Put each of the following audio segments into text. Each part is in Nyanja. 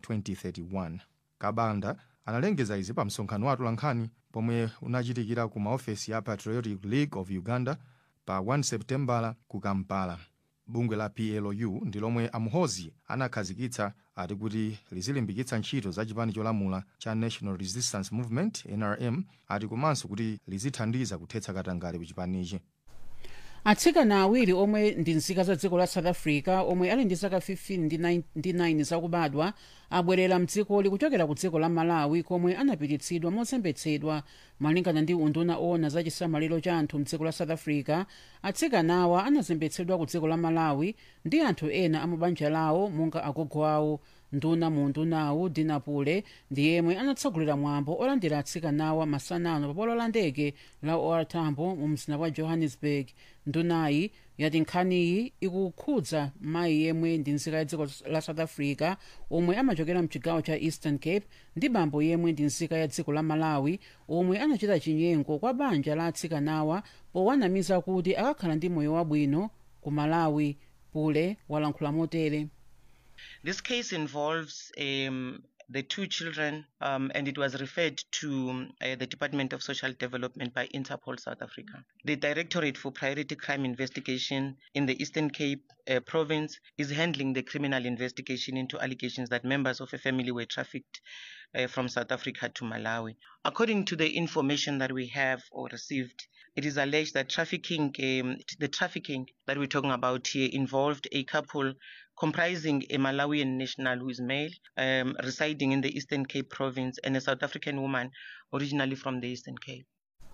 2031 kabanda analengeza izi pa msonkhano wa atolankhani pomwe unachitikira ku maofesi ya patriotic league of uganda pa 1 seputembala ku kampala bungwe la plu ndi lomwe amuhozi anakhazikitsa ati kuti lizilimbikitsa ntchito za chipani cholamula cha national resistance movement nrm ati komanso kuti lizithandiza kuthetsa katangale ku chipanichi atsikana awiri omwe ndi nzika za dziko la south africa omwe ali ndi zaka 15 ndi 9 ndi 9 zakubadwa abwerera mdzikoli kuchokera ku dziko la malawi komwe anapititsidwa mozembetsedwa malingana ndi unduna owona za chisamaliro cha anthu mdziko la south africa atsikanawa anazembetsedwa ku dziko la malawi ndi anthu ena amabanja lawo monga agogo awo nduna mu undunawu dinapule ndi yemwe anatsogolera mwambo olandira atsikanawa masanano pa bwalo la ndege la or tambo mu mzinda wa johannesburg ndunayi yati nkhaniyi ikukhudza mayi yemwe ndi nzika ya dziko la south africa omwe amachokera mchigawo cha eastern cape ndi bambo yemwe ndi nzika ya dziko la malawi omwe anachita chinyengo kwa banja la atsikanawa powanamiza kuti akakhala ndi moyo wabwino ku malawi pule walankhula motere This case involves um, the two children, um, and it was referred to um, uh, the Department of Social Development by Interpol South Africa. The Directorate for Priority Crime Investigation in the Eastern Cape uh, province is handling the criminal investigation into allegations that members of a family were trafficked uh, from South Africa to Malawi. According to the information that we have or received, it is alleged that trafficking, um, the trafficking that we're talking about here, involved a couple comprising a Malawian national who is male, um, residing in the Eastern Cape province, and a South African woman originally from the Eastern Cape.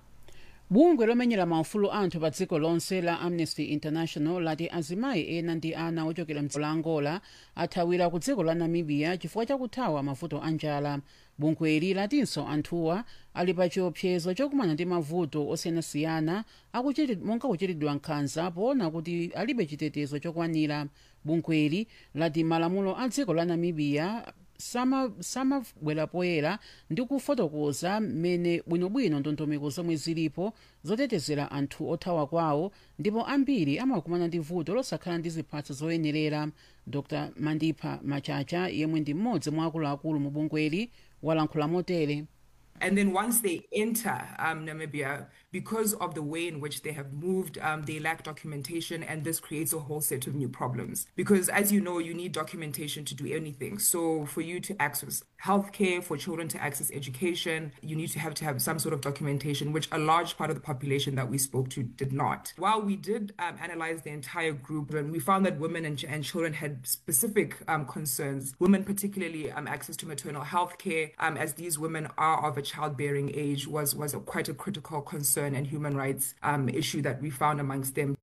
bungwe lomenyera maufulu anthu pa dziko lonse la amnesty international lati azimayi ena ndi ana ochokera mdziko la angola athawira ku dziko la namibia chifukwa chakuthawa mavuto a njala bungweli latinso anthuwa ali pa chiopsezo chokumana ndi mavuto osiyanasiyana akuchiti- monga kuchitidwa nkhanza poona kuti alibe chitetezo chokwanira bungweli lati malamulo a dziko la namibia sama- samabwera poyera ndi kufotokoza mmene bwinobwino ndondomeko zomwe zilipo zotetezera anthu othawa kwawo ndipo ambiri amakumana ndi vuto losakhala ndi ziphatso zoyenerera dr mandipha machacha yemwe ndi mmodzi mwa akuluakulu mu bungweli walankhula motere And then once they enter um, Namibia, because of the way in which they have moved, um, they lack documentation, and this creates a whole set of new problems. Because as you know, you need documentation to do anything. So for you to access healthcare, for children to access education, you need to have to have some sort of documentation, which a large part of the population that we spoke to did not. While we did um, analyze the entire group, and we found that women and, ch- and children had specific um, concerns. Women, particularly, um, access to maternal health care, um, as these women are of a childbearing age, was was a, quite a critical concern and human rights um, issue that we found amongst them.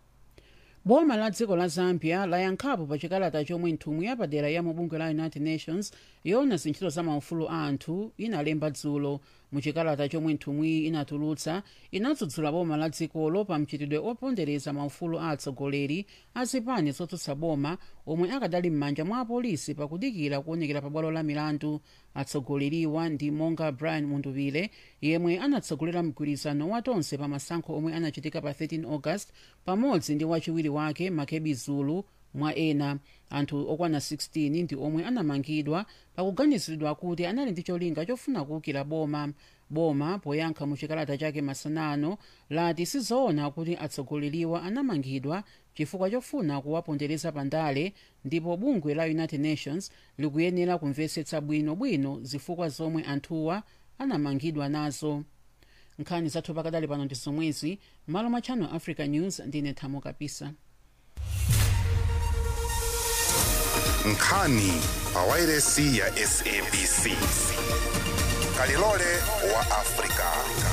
boma la dziko la zambia layankhapo pa chikalata chomwe nthumwi yapadera ya mubungwe la united nations yoona zintchito za maufulu a anthu inalemba dzulo mu chikalata chomwe nthumwiyi inatulutsa inadzudzula boma la dzikolo pa mchitidwe opondereza maufulu a atsogoleri a zipani zotsutsa boma omwe akadali m'manja mwa apolisi pakudikira kuonekera pa bwalo la milandu atsogoleriwa ndi monga brian munduvile yemwe anatsogolera mgwirizano wa tonse pa masankho omwe anachitika pa 13 august pamodzi ndi wachiwiri wake makebi zulu mwa ena anthu okwana 16 ndi omwe anamangidwa pakuganiziridwa kuti anali ndi cholinga chofuna kuwukira boma boma poyankha mu chikalata chake masanano lati sizoona kuti atsogoleriwa anamangidwa chifukwa chofuna kuwapondereza pandale ndipo bungwe la united nations likuyenera kumvetsetsa bwinobwino zifukwa zomwe anthuwa anamangidwa nazo nkhani zathu pakadali pano ndi zomwezi malo mwa channel africa news ndine thamo kapisa nkhani pawairesi ya sabc kalilole wa afrika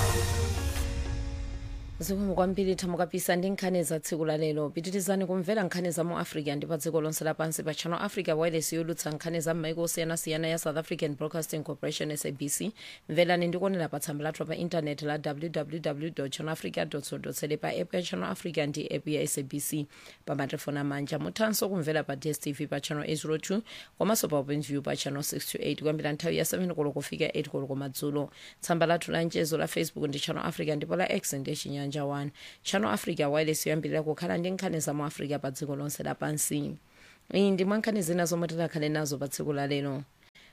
zikomo kwambiri thamo kapisa ndi nkhani za tsiku la lero pitirizani kumvera nkhani za mu africa ndi pa dziko lonse lapansi pa channel africa wireless yolutsa nkhani za m'maiko osiyanasiyana ya south african broadcasting corporation sabc mverani ndikuonera pa tsamba lathu pa intaneti la www channel africa co za pa app ya channel africa ndi app ya sabc pa matelefoni amanja muthanso kumvera pa dstv pa channel 802 komanso pa openview pa channel 628 kuyambira nthawi ya 7 koloko kufika 8 koloko madzulo tsamba lathu la mchezo la facebook ndi channel africa ndipo la x ndi chinyanja 1 channel africa wireless yoyambirira kukhala ndi nkhani za mu africa pa dziko lonse lapansi iyi ndi mwa nkhani zina zomwe tikhale nazo pa tsiku la lero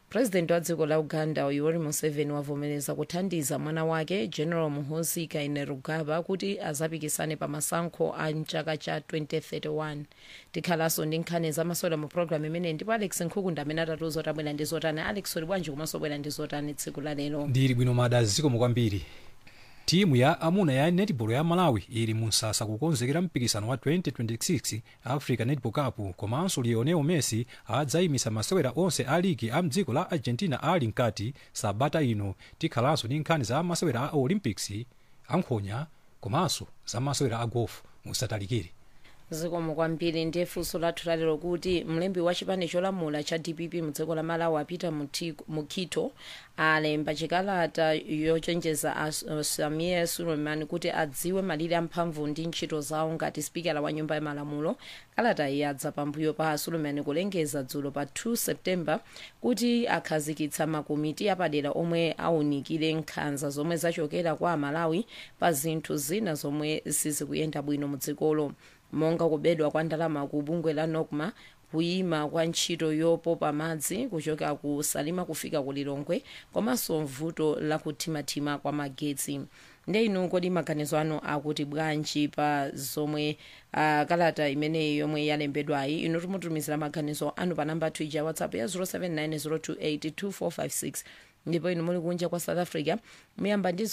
purezidenti wa dziko la uganda yoweri museveni wavomereza kuthandiza mwana wake general muhoozi kainerugaba kuti azapikisane pa masankho a mchaka cha 2031 tikhalanso ndi nkhani zamasewera mu programu imeneyi ndipo alex nkhukunda amene atatiuza kuti abwera ndi zotani alex uli bwanji komanso bwera ndi zotani tsiku la lero ndili bwino mada zikomo kwambiri timu ya amuna ya netball ya malawi ili musasa kukonzekera mpikisano wa 2026 africa netball cup komanso lionel messi adzayimisa masewera onse a ligi a mdziko la argentina ali mkati sabata ino tikhalanso ndi nkhani za masewera a olympics ankhonya komanso za masewera a golf musatalikire zikomo kwambiri ndiye funso lathu lalero kuti mlembi wa chipani cholamula cha dpp mudziko la malawi apita mukito alemba chikalata yochenjeza a samir suleiman kuti adziwe malire amphamvu ndi ntchito zawo ngati spikala wa nyumba ya malamulo kalata iyi adza pambuyo pa suleiman kulengeza dzulo pa 2 september kuti akhazikitsa makomiti apadera omwe awunikire nkhanza zomwe zachokera kwa amalawi pa zinthu zina zomwe sizikuyenda bwino mudzikolo monga kubedwa kwa ndalama ku bungwe la nocma kuyima kwa ntchito yopopa madzi kuchoka ku salima kufika ku lilongwe komanso vuto la kuthimathima kwa magetsi nde inu kodi maganizo anu akuti bwanji pa zomwe uh, kalata imeneyi yomwe yalembedwayi inu timutumizira maganizo anu pa namba twitter whatsapp ya 07902825456 ndipo inu muli kunja kwa south africa muyamba ndi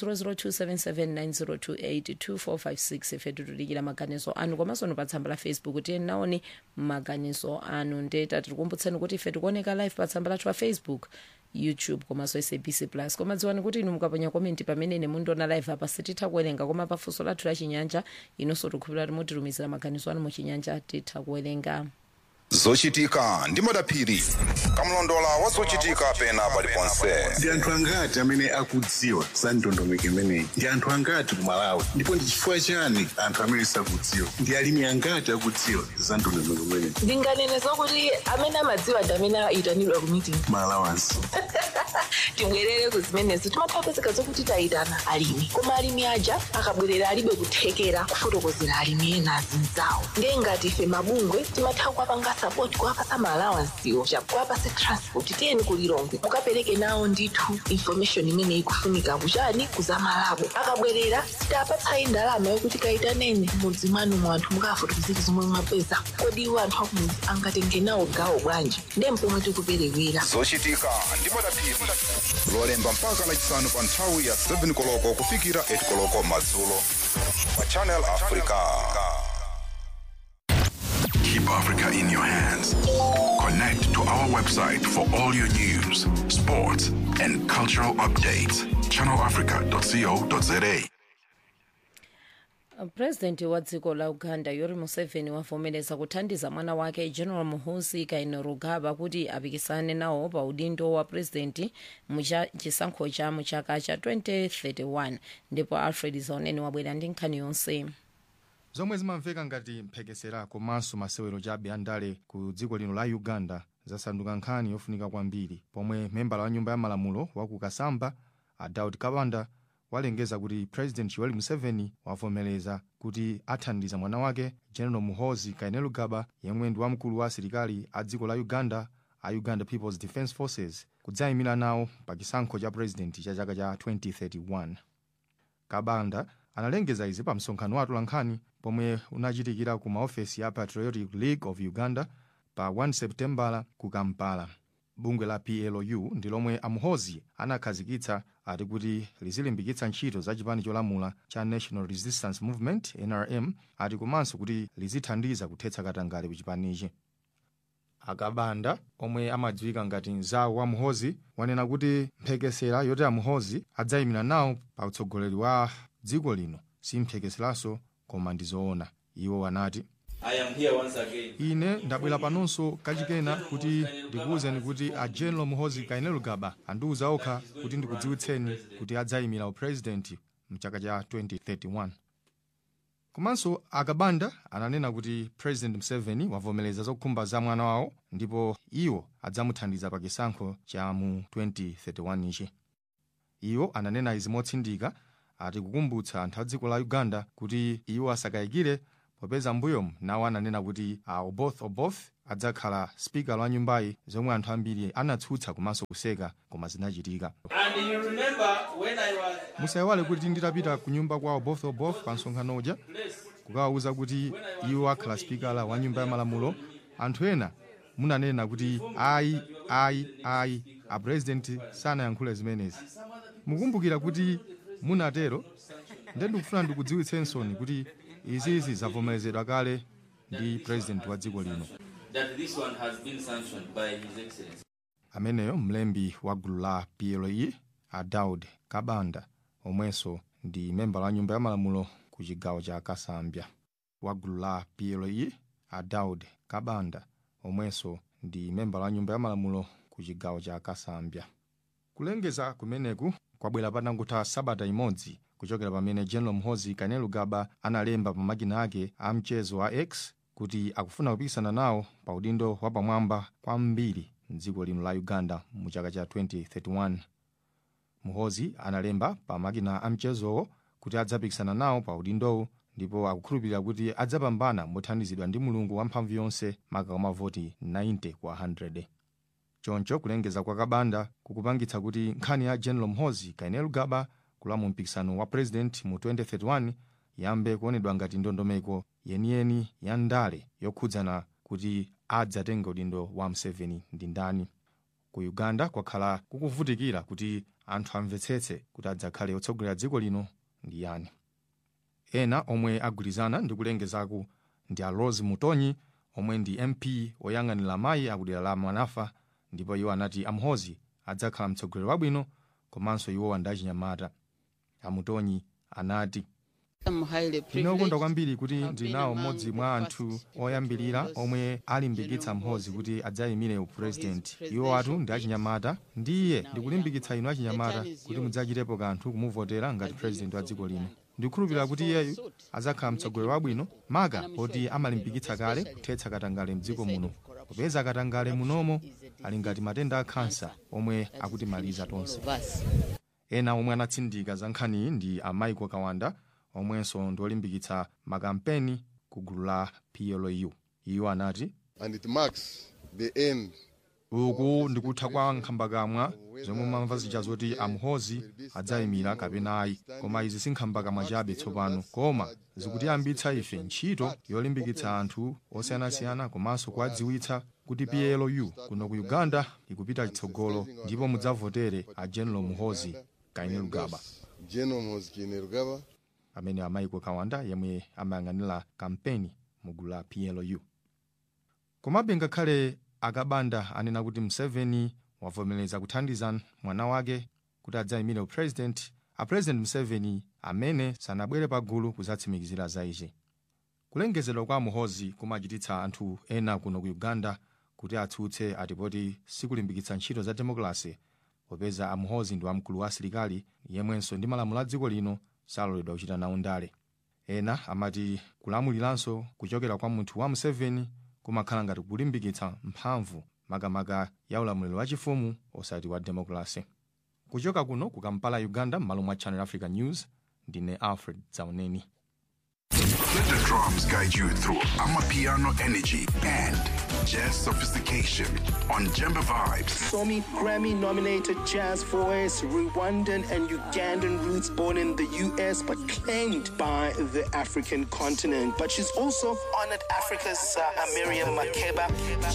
0027790282456 ife titulikira maganizo anu komanso nu pa tsamba la facebook tiye naoni maganizo anu ndeta tikukumbutseni kuti ife tikuoneka live pa tsamba lathu la facebook youtube komanso sabc plus koma dziwani kuti inu mukaponya komenti pamene ine mundiona live apa sititha kuwerenga koma pafunso lathu la chinyanja inonso tikukhulupirira kuti mutitumizira maganizo anu muchinyanja titha kuwerenga zochitika ndi madaphiri kamlondola wa zochitika pena paliponse ndi anthu angati amene akudziwa za ndondomeko imeneyi ndi anthu angati ku malawi ndipo ndi chifukwa chani anthu amene sakudziwa ndi alimi angati akudziwa za ndondomeko imeneyi ndinganene zokuti amene amadziwa ndi amene ayitanidwa ku meeting malawansi tibwerere ku zimenezo timatha kupezeka zokuti tayitana alimi koma alimi aja akabwerera alibe kuthekera kufotokozera alimi ena azinzawo ndiye ngati ife mabungwe timatha kuwapanga sapoti kuwapasa maalawansiwo kuwapasa transport tiyeni kulilongwe mukapereke nawo ndithu information imene ikufunika kuchani kuzamalabo akabwerera sitapatsayi ndalama yokuti kayitaneni mudzi mwanu mwanthu mukafotokozera zomwe mwapeza kodi iwo anthu akumudzi angatenge nawo gawo bwanji ndiye mpomwe tikuperewera zochitika ndi madaphiri lolemba mpaka lachisanu pa nthawi ya 7 koloko kufikira 8 koloko madzulo pa channel africa Keep Africa in your hands. Connect to our website for all your news, sports, and cultural updates. ChannelAfrica.co.za. purezidenti wa dziko la uganda yoweri museveni wavomereza kuthandiza mwana wake general muhoozi kainerugaba kuti apikisane nawo pa udindo wa purezidenti muchisankho cha muchaka cha 2031 ndipo alfred zaoneni wabwera ndi nkhani yonse zomwe zimamveka ngati mphekesera komanso masewero chabe andale ku dziko lino la uganda zasanduka nkhani yofunika kwambiri pomwe membala wa nyumba ya malamulo wa ku kasamba a daud kabanda walengeza kuti president yoweri museveni wavomereza kuti athandiza mwana wake general muhoozi kainerugaba yemwe ndi wamkulu wa asilikali a dziko la uganda a uganda peoples defence forces kudzayimira nawo pa chisankho cha president cha chaka cha 2031 kabanda analengeza izi pa msonkhano wa atolankhani pomwe unachitikira ku maofesi a patriotic league of uganda pa 1 septembala ku kampala bungwe la plu ndi lomwe amuhoozi anakhazikitsa ati kuti lizilimbikitsa ntchito za chipani cholamula cha national resistance movement nrm ati komanso kuti lizithandiza kuthetsa katangale ku chipanichi akabanda omwe amadziwika ngati mzawo wa muhoozi wanena kuti mphekesera yoti amuhoozi adzayimira nawo pa utsogoleri wa dziko lino si mphekeseraso koma ndi zoona iwo anati ine ndabwera panonso kachikena kuti ndikuwuzeni kuti a general muhoozi kainerugaba andiwuza okha kuti ndikudziwitseni kuti adzayimira upurezidenti mchaka cha 2031 komanso akabanda ananena kuti president museveni wavomereza zokhumba za mwana wawo ndipo iwo adzamuthandiza pa chisankho cha mu 2031 ichi iwo ananena izi motsindika ati kukumbutsa anthu a dziko la uganda kuti iwo asakayikire popeza mbuyomu nawo ananena kuti a oboth oboth adzakhala spikala wa nyumbayi zomwe anthu ambiri anatsutsa komanso kuseka koma zinachitika And you remember when I was musayiwale kuti nditapita ku nyumba kwawo both of both pa msonkhano uja kukawawuza kuti iwo akhala spikala wa nyumba ya malamulo anthu ena munanena kuti ayi ayi ayi apurezidenti sanayankhule zimenezi mukumbukira kuti munatero nde ndikufuna ndikudziwitsensoni kuti izizi zavomerezedwa kale ndi purezidenti wa dziko lino that this one has been sanctioned by His Excellency. ameneyo mlembi wa gulu la ple a daud kabanda omwenso ndi memba la nyumba ya malamulo ku chigawo cha kasambya wa gulu la ple a daud kabanda omwenso ndi memba la nyumba ya malamulo ku chigawo cha kasambya kulengeza kumeneku kwabwera patangotha sabata imodzi kuchokera pamene general mhozi kainerugaba analemba pa makina ake a mchezo wa x kuti akufuna kupikisana nawo pa udindo wapamwamba kwambiri mdziko lino la uganda mu chaka cha 2031 muhozi analemba pa makina a mchezowo kuti adzapikisana nawo pa udindowu ndipo akukhulupirira kuti adzapambana mothandizidwa ndi mulungu wamphamvu yonse maka mavoti 90 kwa 100 choncho kulengeza kwa kabanda kukupangitsa kuti nkhani ya general mhozi kainerugaba kulowa mu mpikisano wa president mu 2031 yambe kuonedwa ngati ndondomeko yeniyeni ya ndale yokhudzana kuti adzatenge udindo wa museveni ndi ndani ku uganda kwakhala kukuvutikira kuti anthu amvetsetse kuti adzakhale otsogolera dziko lino ndi yani ena omwe agwirizana ndi kulengezaku ndi a rose mutonyi omwe ndi mp oyang'anira mayi akudera la manafa ndipo iwo anati amhozi adzakhala mtsogoleri wabwino komanso iwowa ndi achinyamata amutonyi anati ndinokonda kwambiri kuti ndili nawo mmodzi mwa anthu oyambirira omwe alimbikitsa mhozi kuti adzayimire upurezidenti iwo atu ndi achinyamata ndiye ndikulimbikitsa inu achinyamata kuti mudzachitepo kanthu kumuvotera ngati purezidenti wa dziko lino ndikukhulupirira kuti iyeyu adzakhala mtsogoleri wabwino maka poti amalimbikitsa kale kuthetsa katangale mdziko muno popeza katangale munomo ali ngati matenda a khansa omwe akutimaliza tonse ena omwe anatsindika za nkhaniyi ndi amaiko kawanda omwenso ndi olimbikitsa makampeni ku gulu la plu iwo anati and it marks the end uku ndikutha kwa nkhambakamwa zomwe mamva zija zoti amhozi adzayimira kapena ayi koma izi si nkhambakamwa chabe tsopano koma zikutiyambitsa ife ntchito yolimbikitsa anthu osiyanasiyana komanso kuwadziwitsa kuti plu kuno ku uganda ikupita chitsogolo ndipo mudzavotere a general muhozi kainerugaba general mhozi kainerugaba amene amaiko kawanda yemwe amayang'anira kampeni mu gulu la plu komabe ngakhale akabanda anena kuti museveni wavomereza kuthandiza mwana wake kuti adzayimire upresident apresident museveni amene sanabwere pagulu kudzatsimikizira za ichi kulengezedwa kwa muhozi kumachititsa anthu ena kuno ku uganda kuti atsutse atipoti sikulimbikitsa ntchito za demokrasi popeza amuhozi ndi wamkulu wa asilikali yemwenso ndi malamulo a dziko lino saloledwa kuchita nawo ndale ena amati kulamuliranso kuchokera kwa munthu wa museveni kumakhala ngati kulimbikitsa mphamvu makamaka ya ulamuliro wachifumu osati wa demokrasi kuchoka kuno ku kampala uganda m'malo mwa channel africa news ndine alfred zauneni Let the drums guide you through Amapiano energy and jazz sophistication on Jemba Vibes. Somi Grammy nominated jazz voice, Rwandan and Ugandan roots born in the US but claimed by the African continent. But she's also honored Africa's uh, Miriam Makeba.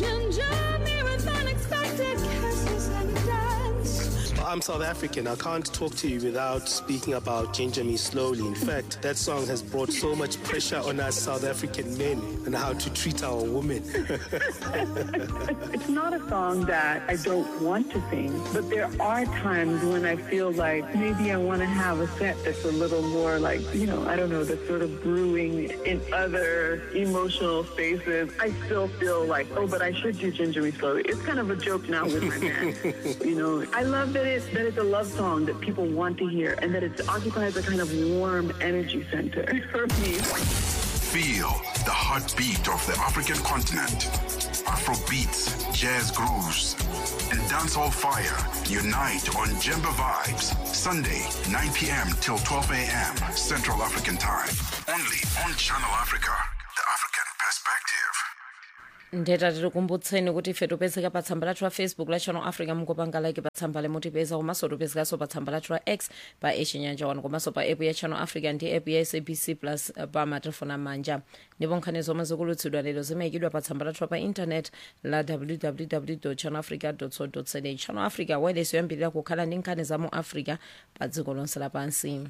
I'm South African. I can't talk to you without speaking about Ginger Me Slowly. In fact, that song has brought so much pressure on us South African men and how to treat our women. It's not a song that I don't want to sing, but there are times when I feel like maybe I want to have a set that's a little more like, you know, I don't know, that's sort of brewing in other emotional spaces. I still feel like, oh, but I should do Ginger Me Slowly. It's kind of a joke now with my man. you know, I love that it's that it's a love song that people want to hear and that it occupies a kind of warm energy center for me. Feel the heartbeat of the African continent. Afro beats, jazz grooves, and dancehall fire unite on Jemba Vibes. Sunday, 9 p.m. till 12 a.m. Central African Time. Only on Channel Africa, the African perspective. ndeta tikukumbutseni kuti ife topezeka pa tsamba lathu la facebook la channel africa mukupanga like pa tsamba limutipeza komanso topezekanso pa tsamba lathu la x pa echinyanja wanu komanso pa app ya channel africa ndi app ya sabc plus eh, pa matelefoni amanja ndipo nkhani zomwe zikulutsidwa lero zimayikidwa pa tsamba lathu pa internet la www channel africa co za channel africa wireless yoyambirira kukhala ndi nkhani za mu africa pa dziko lonse lapansi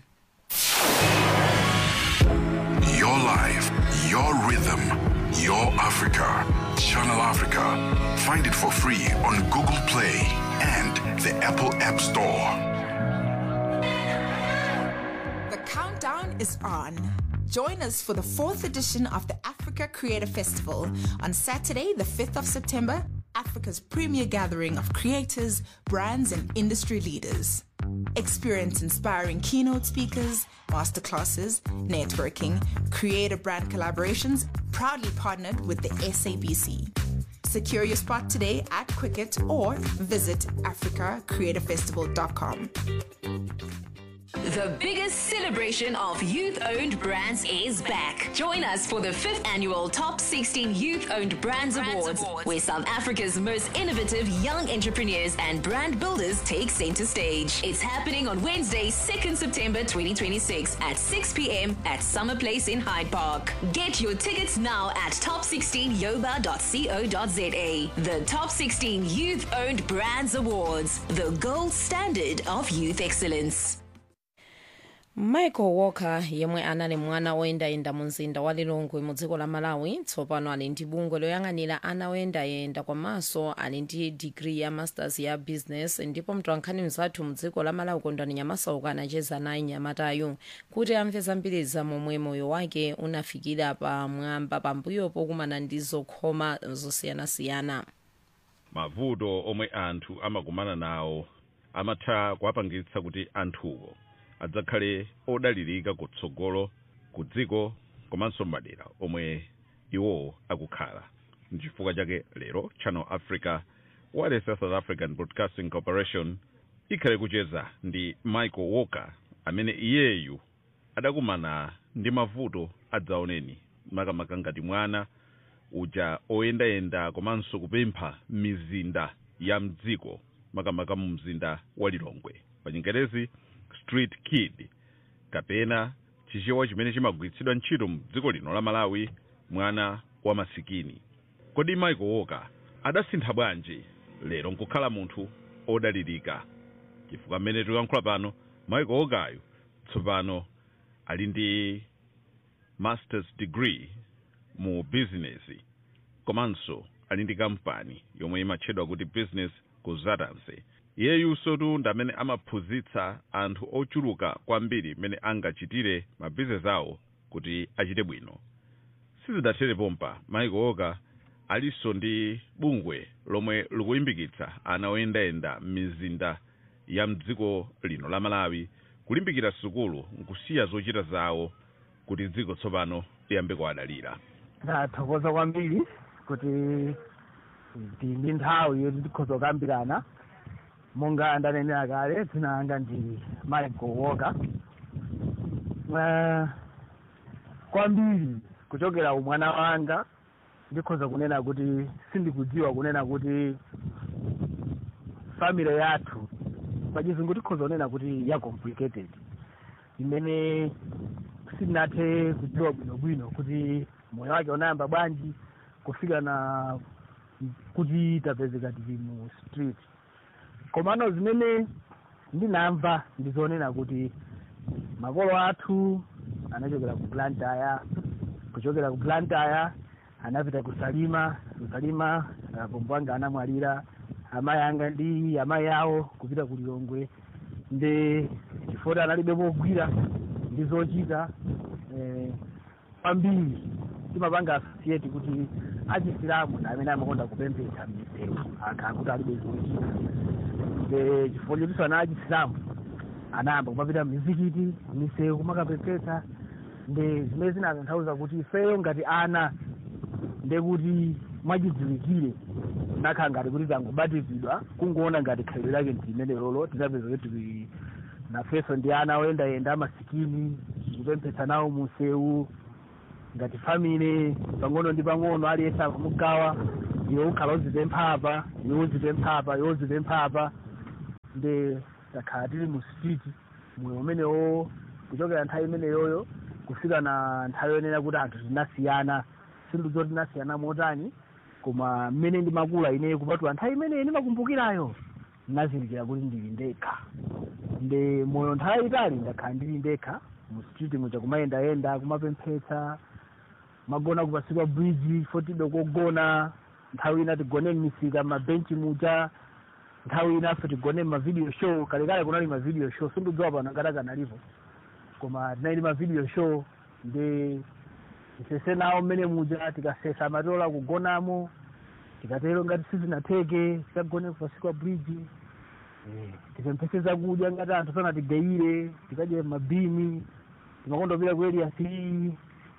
Your life, your rhythm, your Africa. Channel Africa. Find it for free on Google Play and the Apple App Store. The countdown is on. Join us for the fourth edition of the Africa Creator Festival on Saturday, the 5th of September, Africa's premier gathering of creators, brands, and industry leaders. Experience inspiring keynote speakers, masterclasses, networking, creator brand collaborations, proudly partnered with the SABC. Secure your spot today at Quicket or visit africacreatorfestival.com. The biggest celebration of youth owned brands is back. Join us for the fifth annual Top 16 Youth Owned Brands, Awards, where South Africa's most innovative young entrepreneurs and brand builders take center stage. It's happening on Wednesday, 2nd September 2026 at 6 p.m. at Summer Place in Hyde Park. Get your tickets now at top16yoba.co.za. The Top 16 Youth Owned Brands Awards, the gold standard of youth excellence. michael walker yemwe anali mwana woyendayenda mu mzinda wa lilongwe mu dziko la malawi tsopano ali ndi bungwe loyang'anira ana oyendayenda komanso ali ndi digiri ya masters ya business ndipo mtolankhani mzathu mu dziko la malawi kondwani nyamasauka anacheza naye nyamatayu kuti amve zambiri za momwe moyo wake unafikira pamwamba pambuyo pokumana ndi zokhoma zosiyanasiyana mavuto omwe anthu amakumana nawo amatha kuwapangitsa kuti anthuwo adzakhale odalirika kutsogolo ku dziko komanso madera omwe iwo akukhala nchifukwa chake lero channel africa wireless ya south african broadcasting corporation ikhale kucheza ndi michael walker amene iyeyu adakumana ndi mavuto adzaoneni makamaka ngati mwana uja oyendayenda komanso kupempha mizinda ya mdziko makamaka mu mzinda wa lilongwe pa chingerezi street kid kapena chichewa chimene chimagwiritsidwa ntchito mu dziko lino la malawi mwana wa masikini kodi michael walker adasintha bwanji lero nkukhala munthu odalirika chifukwa mmene tikuyankhula pano michael walkeryu tsopano ali ndi masters degree mu business komanso ali ndi kampani yomwe imatchedwa kuti business consultancy iyeyunso tu ndamene amaphunzitsa anthu ochuluka kwambiri mmene angachitire mabizinesi awo kuti achite bwino sizidathere pompa michael walker alinso ndi bungwe lomwe likulimbikitsa ana oyendayenda m'mizinda ya mdziko lino la malawi kulimbikira sukulu nkusiya zochita zawo kuti dziko tsopano liyambe kuwadalira ndathokoza kwambiri kuti ndi nthawi yoti tikhoza kukambirana monga ndanenera kale dzina langa ndi michael walker uh, kwambiri kuchokera umwana wanga ndikhoza kunena kuti sindikudziwa kunena kuti family yathu pachizungu tikhoza kunena kuti ya complicated imene sindinathe kudziwa bwinobwino kuti moyo wake unayamba bwanji kufika na kuti tapezeka tili mu street komano zimene ndinamva ndizonena kuti makolo athu anachokera ku plantaya kuchokera ku plantaya anapita ku salima ku salima apombo anga anamwalira amayi anga ndi amayi awo kupita ku lilongwe ndi chifukwa analibe pogwira ndi zochita eh, kwambiri timapanga associate kuti achisilamu ndi amene amakonda kupembedza m'misewu akhala kuti alibe zochita ndi chifukwa chotinso ana achisilamu anayamba kumapita mizikiti misewu kumakapepesa ndi zimene zinatanthauza kuti ifeyo ngati ana ndekuti mwachidziwikire nakhala ngati kuti tangobatizidwa kungoona ngati khalidwe lake ndimene lolo tinapeza kuti tili nafenso ndi ana oyendayenda amasikini kupemphetsa nawo musewu ngati family pang'ono ndi pang'ono aliyense akamugawa iwe ukhala uzipemphapa iwe uzipemphapa iwe uzipemphapa ndi takhala tili mu street moyo umenewo kuchokera nthawi imeneyoyo kufika na nthawi yonena kuti anthu tinasiyana sindizo tinasiyana motani koma mmene ndimakula ineyo kupatula nthawi imeneyi ndimakumbukirayo ndinazindikira kuti ndili ndekha ndi moyo nthawi yayitali ndakhala ndili ndekha mu street muja kumayendayenda kumapemphetsa magona kupasi kwa bridge fotibe kogona nthawi ina tigone m'misika m'mabenchi muja nthawi inafe tigone m'mavideo show kalekale kunali mavideo show sindidziwa pano ngati akanalipo koma tinali mavideo show ndi tisese nawo mmene muja tikasesa amatola kugonamo tikatero ngati sizinatheke tikagone kupasi kwa bridge Eh, tipemphese zakudya ngati anthu sanatigeire tikadye mabini timakondopita ku area three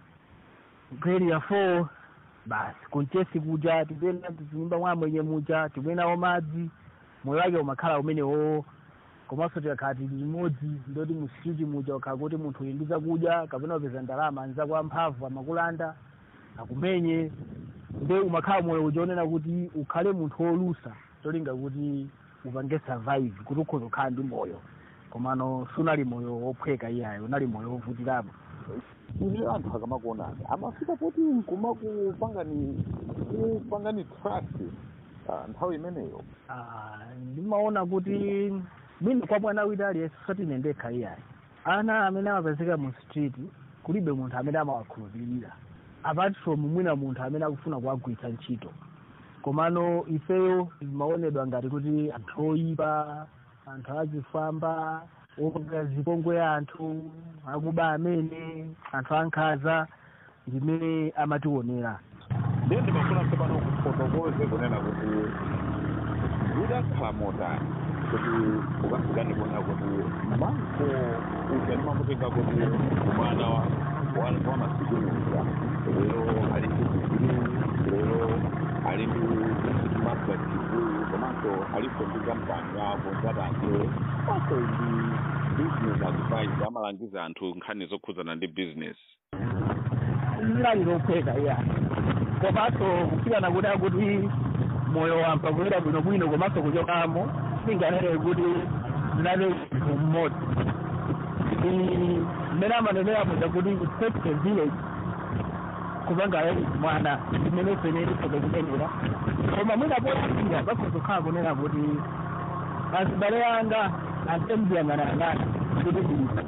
ku area four basi kunchesi kuja tipenda tinyumba mwa mwenye muja timwenawo madzi moyo wake umakhala umenewo komanso tikakhala tili limodzi ndoti mu street muja ukhala kuti munthu uli ndi zakudya kapena upeza ndalama anzako amphamvu amakulanda akumenye ndi umakhala moyo uja onena kuti ukhale munthu wolusa tolinga kuti upange survive kuti ukhoza kukhala ndi moyo komano sunali moyo wophweka iyayo unali moyo wovutirapo ivi anthu akamakuonani amafika poti nkumakupangani kupangani trust ah, nthawi imeneyo Ah, ndimaona kuti mwina kwa mwana wina aliyense usati ine ndekha iyayi ana amene amapezeka mu street kulibe munthu amene amawakhulupirira apart from mwina munthu amene akufuna kuwagwiritsa ntchito komano ifeyo timaonedwa ngati kuti anthu oyipa anthu azifamba opanga zipongwe anthu akuba amene anthu ankhaza ndimene amationera ndiye ndimafuna tsopano kufotokoze kunena kuti zidakhala motani kuti ukafikani kuona kuti manko uja ndimamutenga kuti umwana wa wa- wa masiku muja lero ali ndi digiri lero ali ndi master degree komanso alipo ndi kampani yako ngatanje komanso ndi business advice amalangiza anthu nkhani zokhudzana ndi business linali lophweka iya komanso kufikana kuti akuti moyo wampa kuyenda bwinobwino komanso kuchokamo singanene kuti ndinali munthu mmodzi Ndi mmene amanenera muja kuti it takes a village kupanga mwana imene fene tifoke kunenera koma mwina poyambira pakhoza kukhala kunena kuti azibale anga antemziyang'anayang'ana kuti ndilipo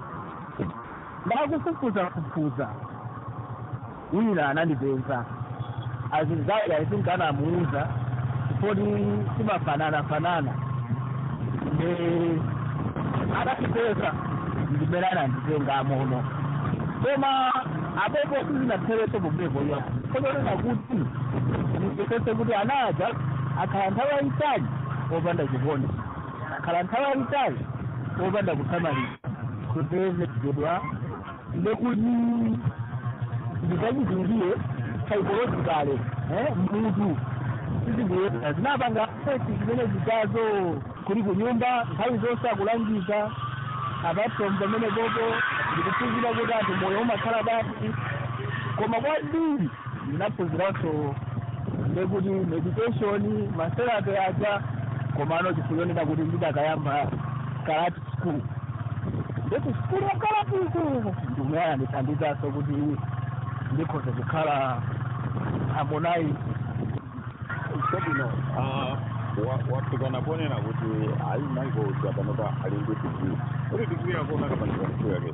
ndakufufuzafufuza wina anandipeza azinzake aisinkana amuuza poti timafanana fanana ne adatipeza ndimene ananditenga mono koma apepo sizinaphereso pomwepo iyo kotonena kuti ndipesese kuti anaja akhala nthawi yayitali opanda chikondi akhala nthawi yayitali opanda kuthamaliza kutevezedwa ndekuti ndikachizindire psychologically eh, mutu sizindiyesa zinapanga fesi zimene zitazo kuli kunyumba nthawi zonse akulangika apatsom pamene popo ndikuphunzira kuti anthu moyo umakhala basi koma kwambiri ndinaphunziranso ndekuti meditation maserape aja komano chifuyonena kuti ndidakayamba karate school ndeti sikulu ya karatizo ndimene andithandizanso kuti ndikhoze kukhala harmonize chabwino wafikana kuonera kuti ayi maiko uja panopa ali ndi digiri kuti digiri yako unakapandika ntchito yake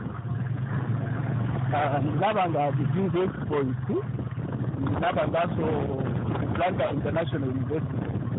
ndinapanga degree exploit ndinapanganso Atlanta international university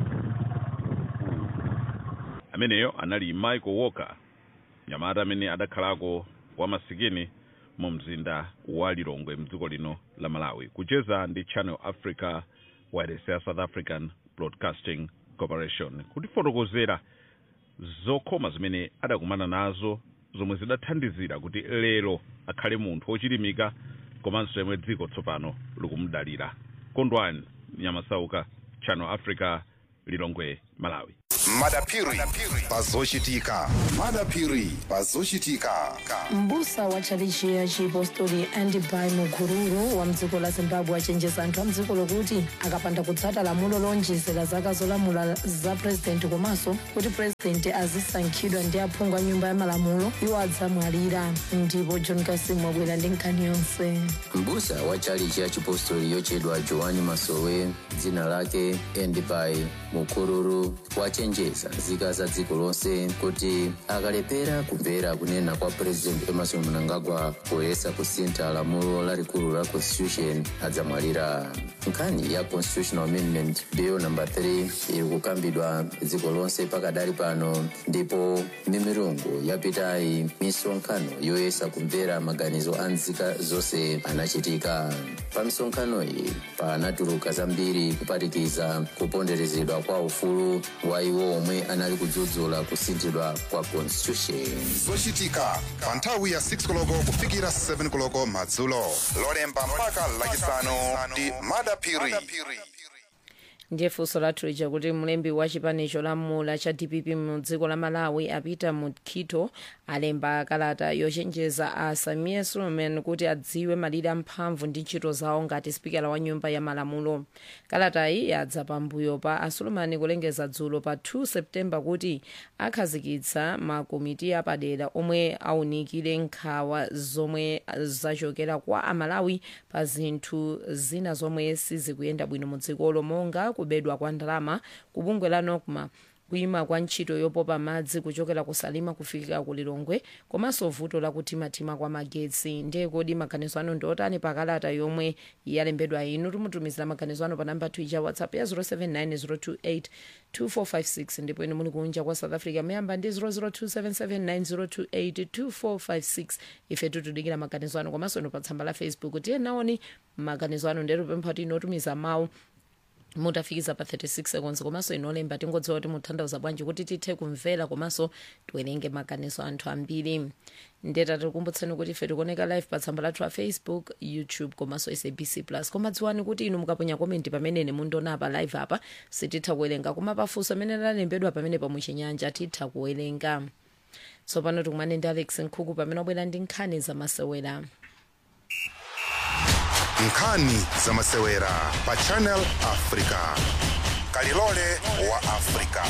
ameneyo anali michael walker mnyamata amene adakhalako wamasikini mu mzinda wa lilongwe mdziko lino la malawi kucheza ndi channel africa wireless ya south african broadcasting corporation kutifotokozera zokhoma zimene adakumana nazo zomwe zidathandizira kuti lero akhale munthu wochilimika komanso yemwe dziko tsopano likumudalira kondwani nyamasauka channel africa lilongwe malawi madapiri pazochitika madapiri pazochitika mbusa wa tchalichi ya chipostori andibai mukururu wa mdziko la zimbabwe achenjeza anthu a mdziko lokuti akapanda kutsata lamulo lonjezera zaka zolamula za purezidenti komanso kuti purezidenti azisankhidwa ndi aphungu a nyumba ya malamulo iwo adzamwalira ndipo john kasimu wabwera ndi nkhani yonse mbusa wa tchalichi ya chipostori yochedwa joani masowe dzina lake endibai mukururu wachenjeza nzika za dziko lonse kuti akalepera kumvera kunena kwa president emerson mnangagwa poyesa kusintha lamulo lalikulu la constitution adzamwalira nkhani ya constitutional amendment bill number 3 iri kukambidwa dziko lonse pakadali pano ndipo mimirungu yapitayi misonkhano yoyesa kumvera maganizo a nzika zonse anachitika pa misonkhano iyi panatuluka zambiri kuphatikiza kuponderezedwa kwa ufulu wa iwo omwe anali kudzudzula kusinthidwa kwa constitution zochitika pa nthawi ya 6 koloko kufikira 7 koloko madzulo lolemba mpaka lachisanu ndi madapiri ndiye funso lathu lija kuti mlembi wa chipani cholamula cha dpp mu dziko la malawi apita mukhito alemba kalata yochenjeza a samia suleiman kuti adziwe malire amphamvu ndi ntchito zawo ngati spikala wa nyumba ya malamulo kalatayi yadza pambuyo pa asulumani kulengeza dzulo pa 2 septemba kuti akhazikitsa makomiti apadera omwe aunikire nkhawa zomwe zachokera kwa amalawi pa zinthu zina zomwe sizikuyenda bwino mu dzikolo monga kubedwa kwa ndalama ku bungwe la nocma kuyima kwa ntchito yopopa madzi kuchokera kusalima kufikira ku lilongwe komanso vuto la kuthimathima kwa magetsi ndiye kodi maganizo anu ndi otani pa kalata yomwe yalembedwa inu timutumizira maganizo anu pa namba twitter whatsapp ya 079 028 ndipo inu muli kunja kwa south africa muyamba ndi 0027790282456 ife tutudikira maganizo anu komanso inu pa tsamba la facebook tiye naoni maganizo anu ndero pempha kuti inotumiza mawu mutafikiza pa 36 seconds komanso inolemba tingodziwa kuti mutanthauza bwanji kuti tithe kumvera komanso tiwerenge maganizo anthu ambiri ndeta tikukumbutsani kuti ife tikuoneka live pa tsamba lathu la facebook youtube komanso sabc plus koma dziwani kuti inu mukaponya komenti pamene mundiona apa live apa sititha kuwerenga koma pafunso amene lalembedwa pamene pamuchinyanja titha kuwerenga tsopano tikumane ndi alex nkhuku pamene wabwera ndi nkhani zamasewera nkhani zamasewera pa channel africa kalilole wa africa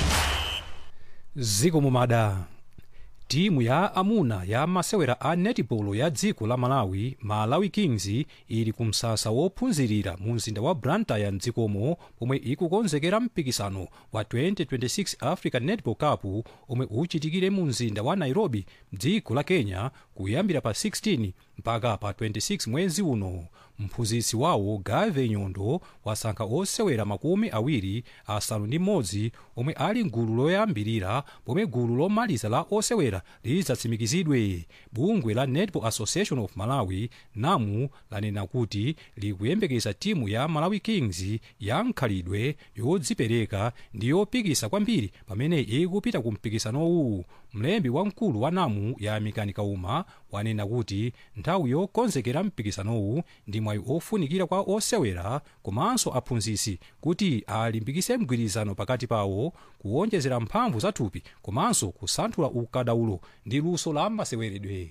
ziko mumada timu ya amuna ya masewera a netball ya dziko la malawi malawi kings ili kumsasa wophunzirira mu mzinda wa blantyre mdzikomo pomwe ikukonzekera mpikisano wa 2026 african netball cup omwe uchitikire mu mzinda wa nairobi mdziko la kenya kuyambira pa 16 mpaka pa 26 mwezi uno mphunzitsi wawo gave nyondo wasankha osewera makumi awiri asanu ndi mmodzi omwe ali mgulu loyambirira pomwe gulu lomaliza la osewera lidzatsimikizidwe bungwe la netball association of malawi namu lanena kuti likuyembekeza timu ya malawi kings ya nkhalidwe yodzipereka ndi yopikisa kwambiri pamene ikupita ku mpikisanowu mlembi wamkulu wa namu ya mikani kauma wanena kuti nthawi yokonzekera mpikisanowu ndi mwayi ofunikira kwa osewera komanso aphunzitsi kuti alimbikise mgwirizano pakati pawo kuwonjezera mphamvu za thupi komanso kusanthula ukadaulo ndi luso la maseweredwe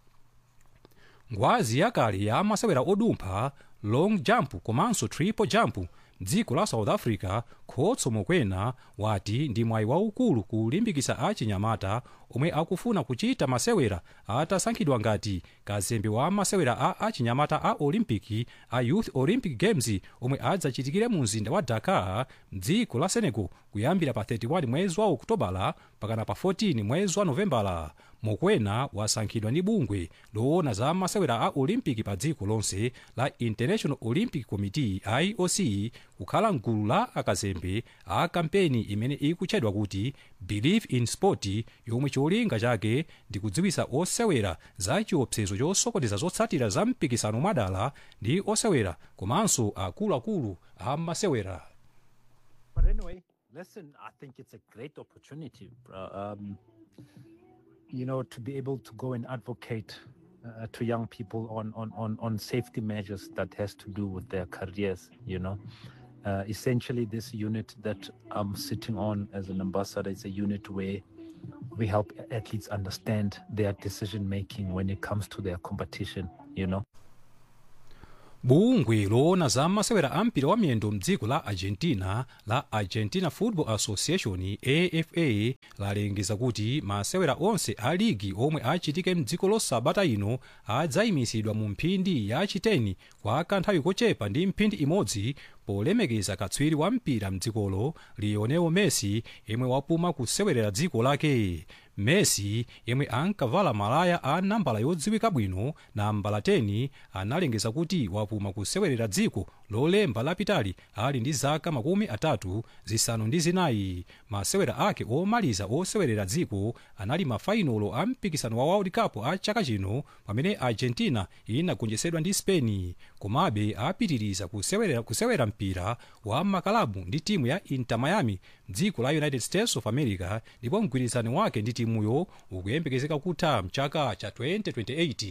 ngwazi yakale ya masewera odumpha long jump komanso triple jump dziko la south africa khotso mokwena wati ndi mwayi waukulu kulimbikisa achinyamata omwe akufuna kuchita masewera atasankhidwa ngati kazembe wa masewera a achinyamata a olimpiki a youth olympic games omwe adzachitikire mu mzinda wa dakar mdziko la senegal kuyambira pa 31 mwezi wa okutobala pakana pa 14 mwezi wa novembala mokwena wasankhidwa ndi bungwe loona za masewera a olimpiki pa dziko lonse la international olympic committee ioc kukhala mgulu la akazembe a kampeni imene ikutchedwa kuti believe in sport yomwe cholinga chake ndi kudziwisa osewera za chiopsezo chosokoneza zotsatira za mpikisano mwadala ndi osewera komanso akuluakulu a masewera But anyway, listen, I think it's a great opportunity, uh, um, you know, to be able to go and advocate uh, to young people on, on, on, on safety measures that has to do with their careers, you know. Uh, essentially, this unit that I'm sitting on as an ambassador is a unit where we help athletes understand their decision making when it comes to their competition, you know. bungwe loona za masewera a mpira wa miyendo mdziko la argentina la argentina football association afa lalengeza kuti masewera onse a ligi omwe achitike mdziko losabata ino adzayimisidwa mu mphindi ya chiteni kwa kanthawi kochepa ndi mphindi imodzi polemekeza katswiri wa mpira mdzikolo lionel messi yemwe wapuma kusewerera dziko lake messi yemwe ankavala malaya a nambala yodziwika bwino nambala 10 analengeza kuti wapuma kusewerera dziko lolemba lapitali ali ndi zaka makumi atatu zisanu ndi zinayi masewera ake omaliza osewerera dziko anali mafainolo a mpikisano wa world cup a chaka chino pamene argentina inagonjetsedwa ndi spain komabe apitiriza kusewera, kusewera mpira wa makalabu ndi timu ya inter miami dziko la united states of america ndipo mgwirizano wake ndi timuyo ukuyembekezeka kutha mchaka cha 2028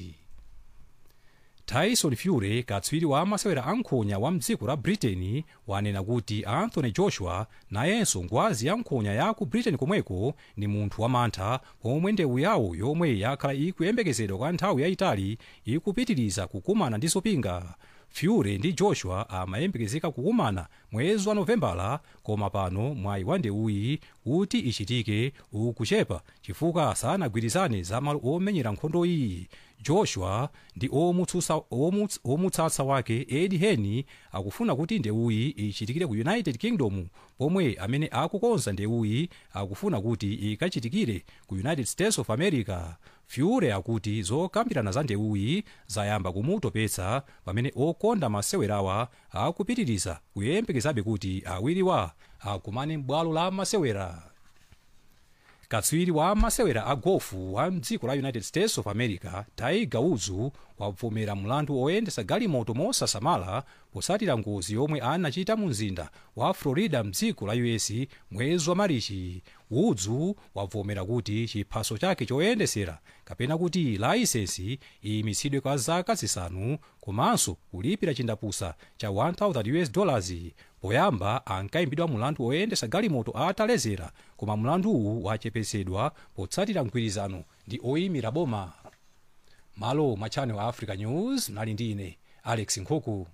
tyson fury katswiri wa masewera ankhonya wa mdziko la britain wanena kuti anthony joshua nayenso ngwazi ya nkhonya ya ku britain komweko ni munthu wamantha pomwe ndewu yawo yomwe yakhala ikuyembekezedwa kwa nthawi yayitali ikupitiriza kukumana ndi zopinga fury ndi joshua amayembekezeka kukumana mwezi wa novembala koma pano mwayi wa ndewuyi kuti ichitike ukuchepa chifukwa sanagwirizane za malo omenyera nkhondo iyi joshua ndi omutsutsa omuts, omutsatsa wake edi heni akufuna kuti ndewuyi ichitikire ku united kingdom pomwe amene akukonza ndewuyi akufuna kuti ikachitikire ku united states of america fury akuti zokambirana za ndewuyi zayamba kumutopetsa pamene okonda masewerawa akupitiriza kuyembekezabe kuti awiriwa akumane m'bwalo la masewera katswiri wa masewera a gofu wa mdziko la united states of america tiger woods wavomera mlandu oyendesa galimoto mosasamala posatira ngozi yomwe anachita mu mzinda wa florida mdziko la us mwezi wa marichi woods wavomera kuti chiphaso chake choyendesera kapena kuti layisensi iyimitsidwe kwa zaka zisanu komanso kulipira chindapusa cha 1000 us dollars poyamba ankayimbidwa mulandu oyendesa galimoto atalezera koma mlanduwu wachepetsedwa potsatira mgwirizano ndi oyimira boma malo mwa channel africa news mnali ndi ine alex nkhuku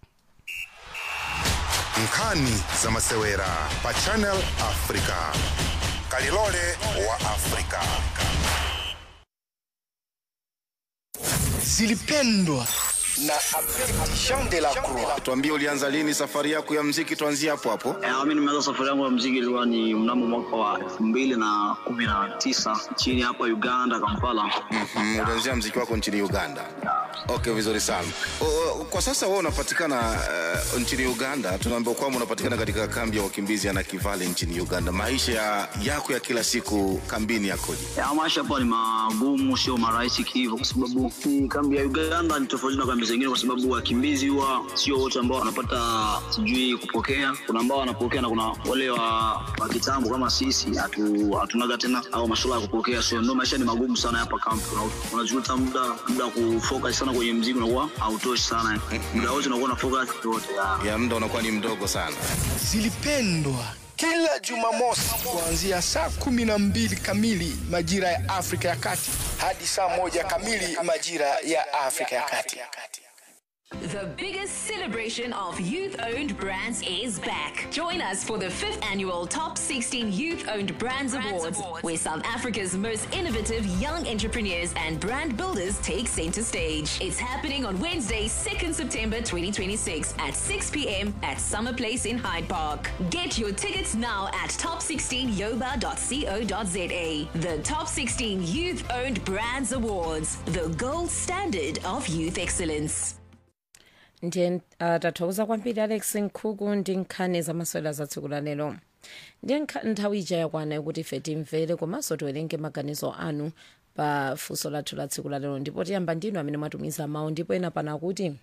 nkhani za masewera pa channel africa kalilole wa africa zilipendwa na Jean de la Croix. Tuambie ulianza lini safari yako ya mziki, tuanzie hapo hapo. Eh, mimi nimeanza safari yangu ya mziki ilikuwa ni mnamo mwaka wa elfu mbili na kumi na tisa nchini hapa Uganda, Kampala. Mm, ulianzia mziki wako nchini Uganda. Okay, vizuri sana. O, o, kwa sasa wewe unapatikana uh, nchini Uganda. Tunaambiwa kwamba unapatikana katika kambi ya wakimbizi ya Nakivale nchini Uganda. Maisha ya, yako ya kila siku kambini yakoje? Ya, maisha hapa ni magumu, sio marahisi kihivyo, kwa sababu hii kambi ya Uganda ni tofauti na kambi zingine, kwa sababu wakimbizi huwa sio wote ambao wanapata sijui kupokea. Kuna ambao wanapokea na kuna wale wa, wa kitambo kama sisi hatu, hatunaga tena au masuala ya kupokea, so ndio maisha ni magumu sana hapa kambi. Una- Unajuta muda muda wa kufocus sana kwenye mziki unakuwa hautoshi sana, muda wote unakuwa na focus yote Ya muda unakuwa ni mdogo sana. Zilipendwa kila Jumamosi kuanzia saa kumi na mbili kamili majira ya Afrika ya Kati hadi saa moja kamili majira ya Afrika ya Kati. The biggest celebration of youth owned brands is back. Join us for the fifth annual Top 16 Youth Owned Brands, Awards, where South Africa's most innovative young entrepreneurs and brand builders take center stage. It's happening on Wednesday, 2nd September 2026 at 6 p.m. at Summer Place in Hyde Park. Get your tickets now at top16yoba.co.za. The Top 16 Youth Owned Brands Awards, the gold standard of youth excellence. ndiye uh, tathokoza kwambiri alex nkhuku ndi nkhani zamasewera za tsiku la lero ndiye nkha- nthawi ija yakwana yokuti ife timvere komanso tiwerenge maganizo anu pa funso lathu la tsiku la lero ndipo tiyamba ndinu amene mwatumiza mawu ndipo ena pana kuti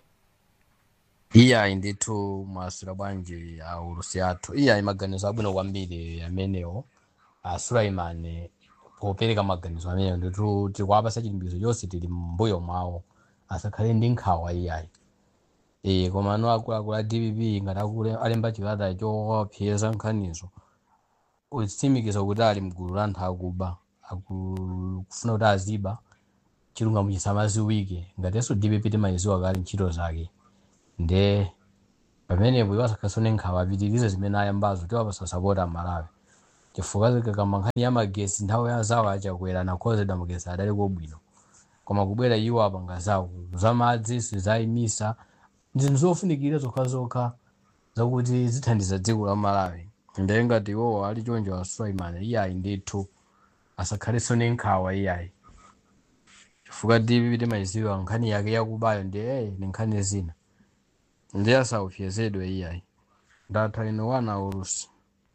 iyayi ndithu mwasula bwanji aulusi athu iyayi maganizo abwino kwambiri amenewo a sulaimani popereka maganizo amenewo ndithu tikuwapasa chilimbikitso chonse tili mbuyo mwawo asakhale ndi nkhawa iyayi e koma ano akuluakulu a dpp ngati akule alemba chikalata chowapseza nkhanizo utsimikiza kuti ali mgulu la anthu akuba aku- kufuna kuti aziba chilungamo chisamaziwike ngatinso dpp timayiziwa kale ntchito zake nde pamenepo iwo asakhasone nkhawa apitirize zimene ayambazo tiwapasa sapota amalawi chifukwa kama nkhani ya magesi nthawi ya zawo achakwera nakhozedwa magesi adali kobwino koma kubwera iwo apanga zawo zamadzi sizayimisa ndi zinthu zofunikira zokhazokha zakuti zithandiza dziko la malawi ndiye ngati iwowo ali chonjo wa sulaiman iyayi ndithu asakhalenso ni nkhawa iyayi chifukwa dpp timayiziwa nkhani yake yakubayo ndi eye ni nkhani zina ndiye asaupyezedwe iyayi ndatha ino wana ulusi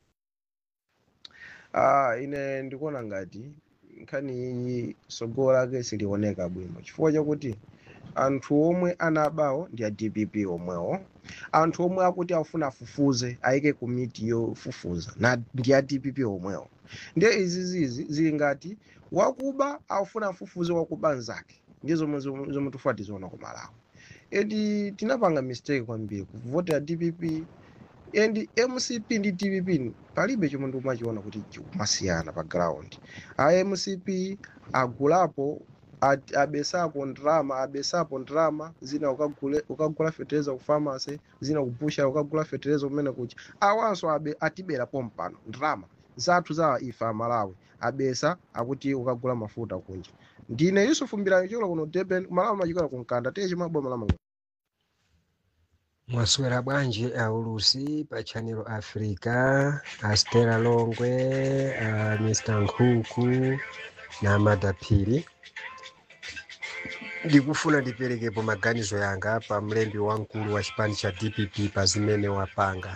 Ah, ine ndikuona ngati nkhani iyi sogolo lake silioneka bwino chifukwa chakuti anthu omwe anabawo ndi a dpp omwewo anthu omwe akuti afuna afufuze ayike komiti yofufuza na ndi a dpp omwewo ndiye izi zizi zili ngati wakuba afuna afufuze wakuba nzake ndi zomwe zomwe zomwe tifuna tiziona ku malawi edi tinapanga mistake kwambiri kuvotera dpp and mcp ndi dpp palibe chomwe ndikumachiona kuti chikumasiyana pa ground a mcp agulapo at- abesapo ndrama abesapo ndrama zina ukagule- ukagula fetereza ku pharmacy zina kupusha ukagula fetereza kumene kucha awanso abe atibera pompano ndrama zathu za ife amalawi abesa akuti ukagula mafuta kunja ndine yusufu mbirani chikola kuno durban malawi machikola kunkanda tiye chimaboma lamanga mwaswera bwanji aulusi pa channel africa a stella longwe a mr nkhuku na madapiri ndikufuna ndiperekepo maganizo yanga pa mlembi wamkulu wa chipani cha dpp pa zimene wapanga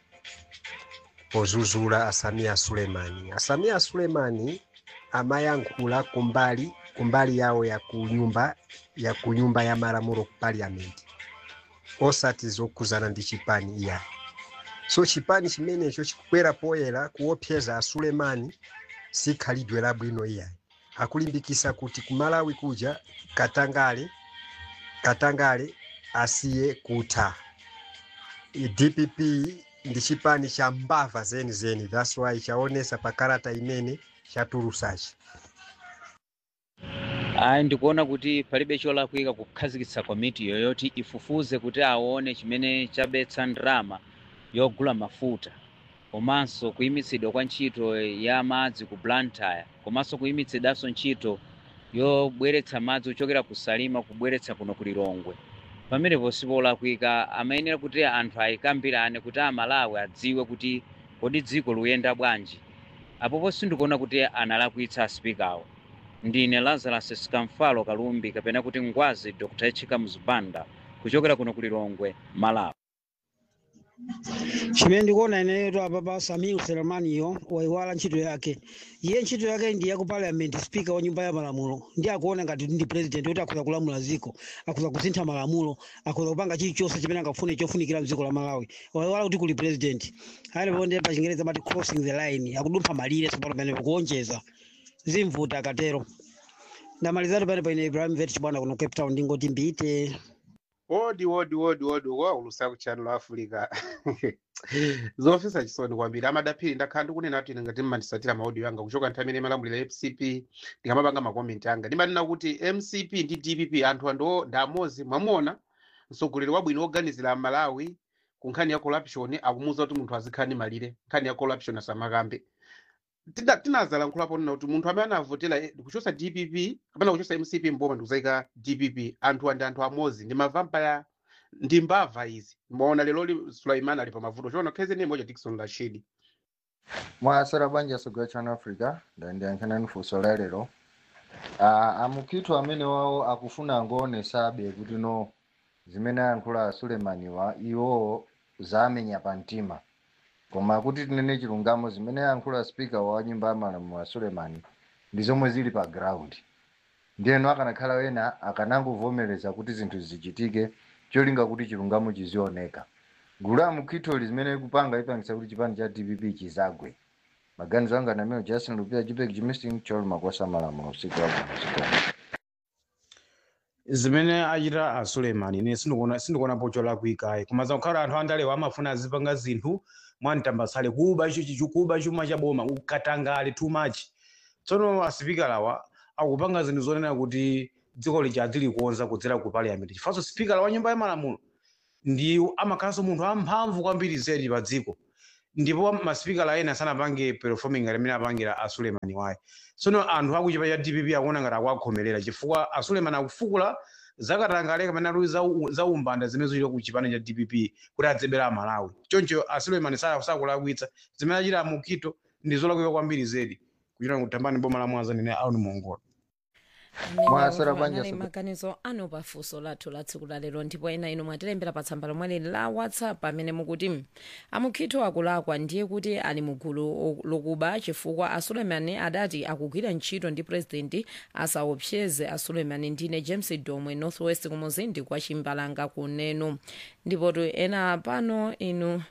pozuzula asamiya sulemani asamiya sulemani amayankhula kumbali kumbali yawo ya kunyumba ya kunyumba ya malamulo ku parliament osati zokuzana ndi chipani iya so chipani chimenecho chikukwera poyera kuopseza asulemani si khalidwe labwino iya akulimbikisa kuti kumalawi kuja katangale katangale asiye kutha I dpp ndi chipani cha mbava zenizeni thats why chaonesa pa karata imene chatulusachi ayi ndikuona kuti palibe cholakwika kukhazikitsa komiti yoyoti ifufuze kuti aone chimene chabetsa ndrama yogula mafuta komanso kuyimitsidwa kwa ntchito ya madzi ku blantyre komanso kuyimitsidwanso ntchito yobweretsa madzi kuchokera ku salima kubweretsa kuno ku lilongwe pamenepo sipolakwika amayenera kuti anthu ayikambirane kuti amalawi adziwe kuti kodi dziko luyenda bwanji apopo sindikuona kuti analakwitsa asipikawo ndine lazarus sikamfalo kalumbi kapena kuti ngwazi dr echika mzibanda kuchokera kuno ku lilongwe malawi chimene ndikuona ineyo apa pa samiu selemaniyo waiwala ntchito yake iye ntchito yake ndi yaku parliament speaker wa nyumba ya malamulo ndi akuona ngati ndi president kuti akhoza kulamula ziko akhoza kusintha malamulo akhoza kupanga chilichonse chimene angafune chofunikira mdziko la malawi waiwala kuti kuli president alipo ndi pa chingereza mati crossing the line akudumpha malire tsopano pamenepo kuonjeza zimvuta akatero ndamalizatu pene paine ibrahim vet chibwana kuno cape town ndingoti mbite wodi wodi wodi wodi waulusa ku channel africa zofisa chisoni kwambiri amadaphiri ndakhala ndikunena kuti ine ngati mmandisatira maaudio anga kuchoka nthawi imene malamulira mcp ndikamapanga makomenti anga ndimanena kuti mcp ndi dpp anthu andiwo ndi amozi mwamuona mtsogoleri wabwino woganizira amalawi ku nkhani ya corruption akumuwuza kuti munthu azikhala ndi malire nkhani ya corruption asamakambe Tina- tinazalankhulapo nina kuti munthu amene anavotera eh, kuchosa dpp kapena kuchosa mcp mboma ndikuzayika dpp anthu andi anthu amozi ndi mavampaya ndi mbava izi maona lero li sulaiman ali pa mavuto chona kheze ni moja dikson rashidi mwasera banja soga channel africa ndandiyankhana funso la lero Ah, amukhitu amene wawo akufuna angowonesabe kuti no zimene ayankhula sulemaniwa iwo zamenya pa mtima koma kuti tinene chilungamo zimene ayankhula spika wa nyumba ya malamulo wa sulemani ndi zomwe zili pa ground ndiyeno akanakhala wena akanangovomereza kuti zinthu zichitike cholinga kuti chilungamo chizioneka gulu la mukhitholi zimene ikupanga ipangisa kuti chipani cha dpp chizagwe maganizo anga nameo justin lupia jipek jimistin chol makosa malamulo usiku wa usiku zimene achita a suleiman ine sindikuona sindikuonapo cholakwikayi koma zakukhala anthu andalewa amafuna azipanga zinthu mwamtambasale kuba icho chichu kuba chuma cha boma ukatangale too much tsono asipikalawa akupanga zinthu zonena kuti dziko lija adzilikuonza kudzera ku parliament chifanso sipikala wa nyumba ya malamulo ndi amakhalanso munthu amphamvu kwambiri zedi pa dziko ndipo masipikala ena sanapange performing ngati amene apangira a suleiman wayi tsono anthu akuchipa cha dpp akuona ngati akuakhomerera chifukwa a suleiman akufukula zakatangale kamene ali za u- za umbanda zimene zochita ku chipani cha dpp kuti adzebera amalawi choncho a suleiman sa- sakulakwitsa zimene achita mukito ndi zolakwika kwambiri zedi kuchita kutambani boma la mwanza ndine auni mongola Mwasera banja anali sobe- maganizo anu pafunso lathu la tsiku lalero ndipo ena inu mwatilembera pa tsamba lomwe la whatsapp amene mukuti amukhito akulakwa ndiye kuti ali mugulu lokuba chifukwa asuleimani adati akugwira ntchito ndi purezidenti asaopseze asuleimani ndine james domwe northwest kumuzindi kwa chimbalanga kunenu ndipo tu ena pano inu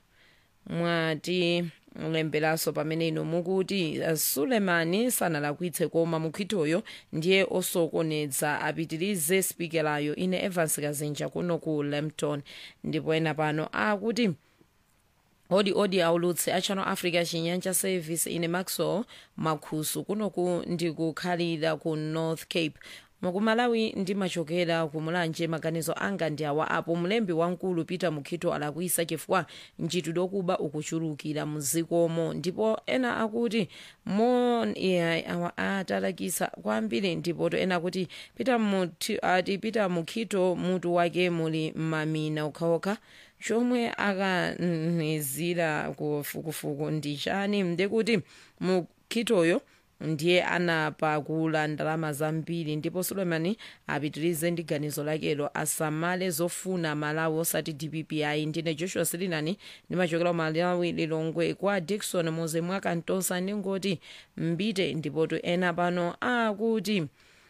mwati lemberanso pamene inu mukuti uh, sulemani sanalakwitse koma mukhitoyo ndiye osokoneza apitirize spikerayo ine evans kazinja kuno ku lampton ndipo ena pano akuti odi odi aulutse a channel africa chinyanja service ine maxwell makhusu kunoku ndikukhalira ku north cape mukumalawi ndimachokera ku mulanje maganizo anga ndi awa apo mlembi wamkulu peter mukhito alakwisa chifukwa ntchitidwe yokuba ukuchulukira muzikomo ndipo ena akuti mo yeah, awa atalakisa kwambiri ndipo to ena akuti peter Muthi- ati peter mukhito mutu wake muli mamina okhaokha chomwe akanizira kufukufuku ndi chani ndekuti mukhitoyo ndiye anapakula ndalama zambiri ndipo suleimani apitirize ndi ganizo lakelo asamale zofuna malawi osati dpp ayi ndine joshua silinani ndimachokera malawi lilongwe kwa dikson moze mwakantosa ndingoti mbite ndipotu ena pano akuti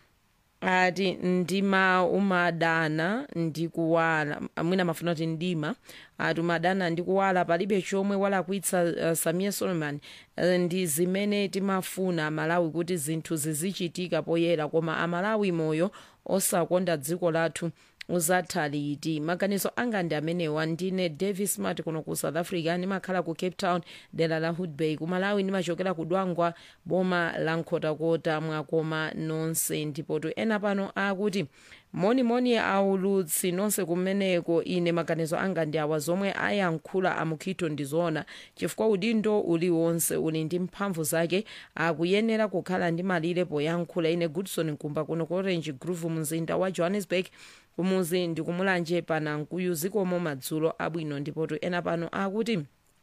ati ndima umadana ndikuwala mwina mafuna kuti ndima ati umadana ndikuwala palibe chomwe walakwitsa uh, samia solomon uh, ndi zimene timafuna malawi kuti zinthu zizichitika poyera koma amalawi moyo osakonda dziko lathu uzatha liti maganizo anga ndi amenewa ndine davis smart kuno ku south africa ndimakhala ku cape town dera la hoodbay ku malawi ndimachokera ku dwangwa boma la nkhotakota mwakoma nonse ndipotu ena pano akuti monimoni aulutsi nonse kumeneko ine maganizo anga ndi awa zomwe ayankhula amukhito ndizoona chifukwa udindo uliwonse uli ndi mphamvu zake akuyenera kukhala ndi malire poyankhula ine goodson nkumba kuno ku orange groove mzinda wa johannesburg kumuzi ndikumulanje panankuyu zikomo madzulo abwino ndipotu ena pano akuti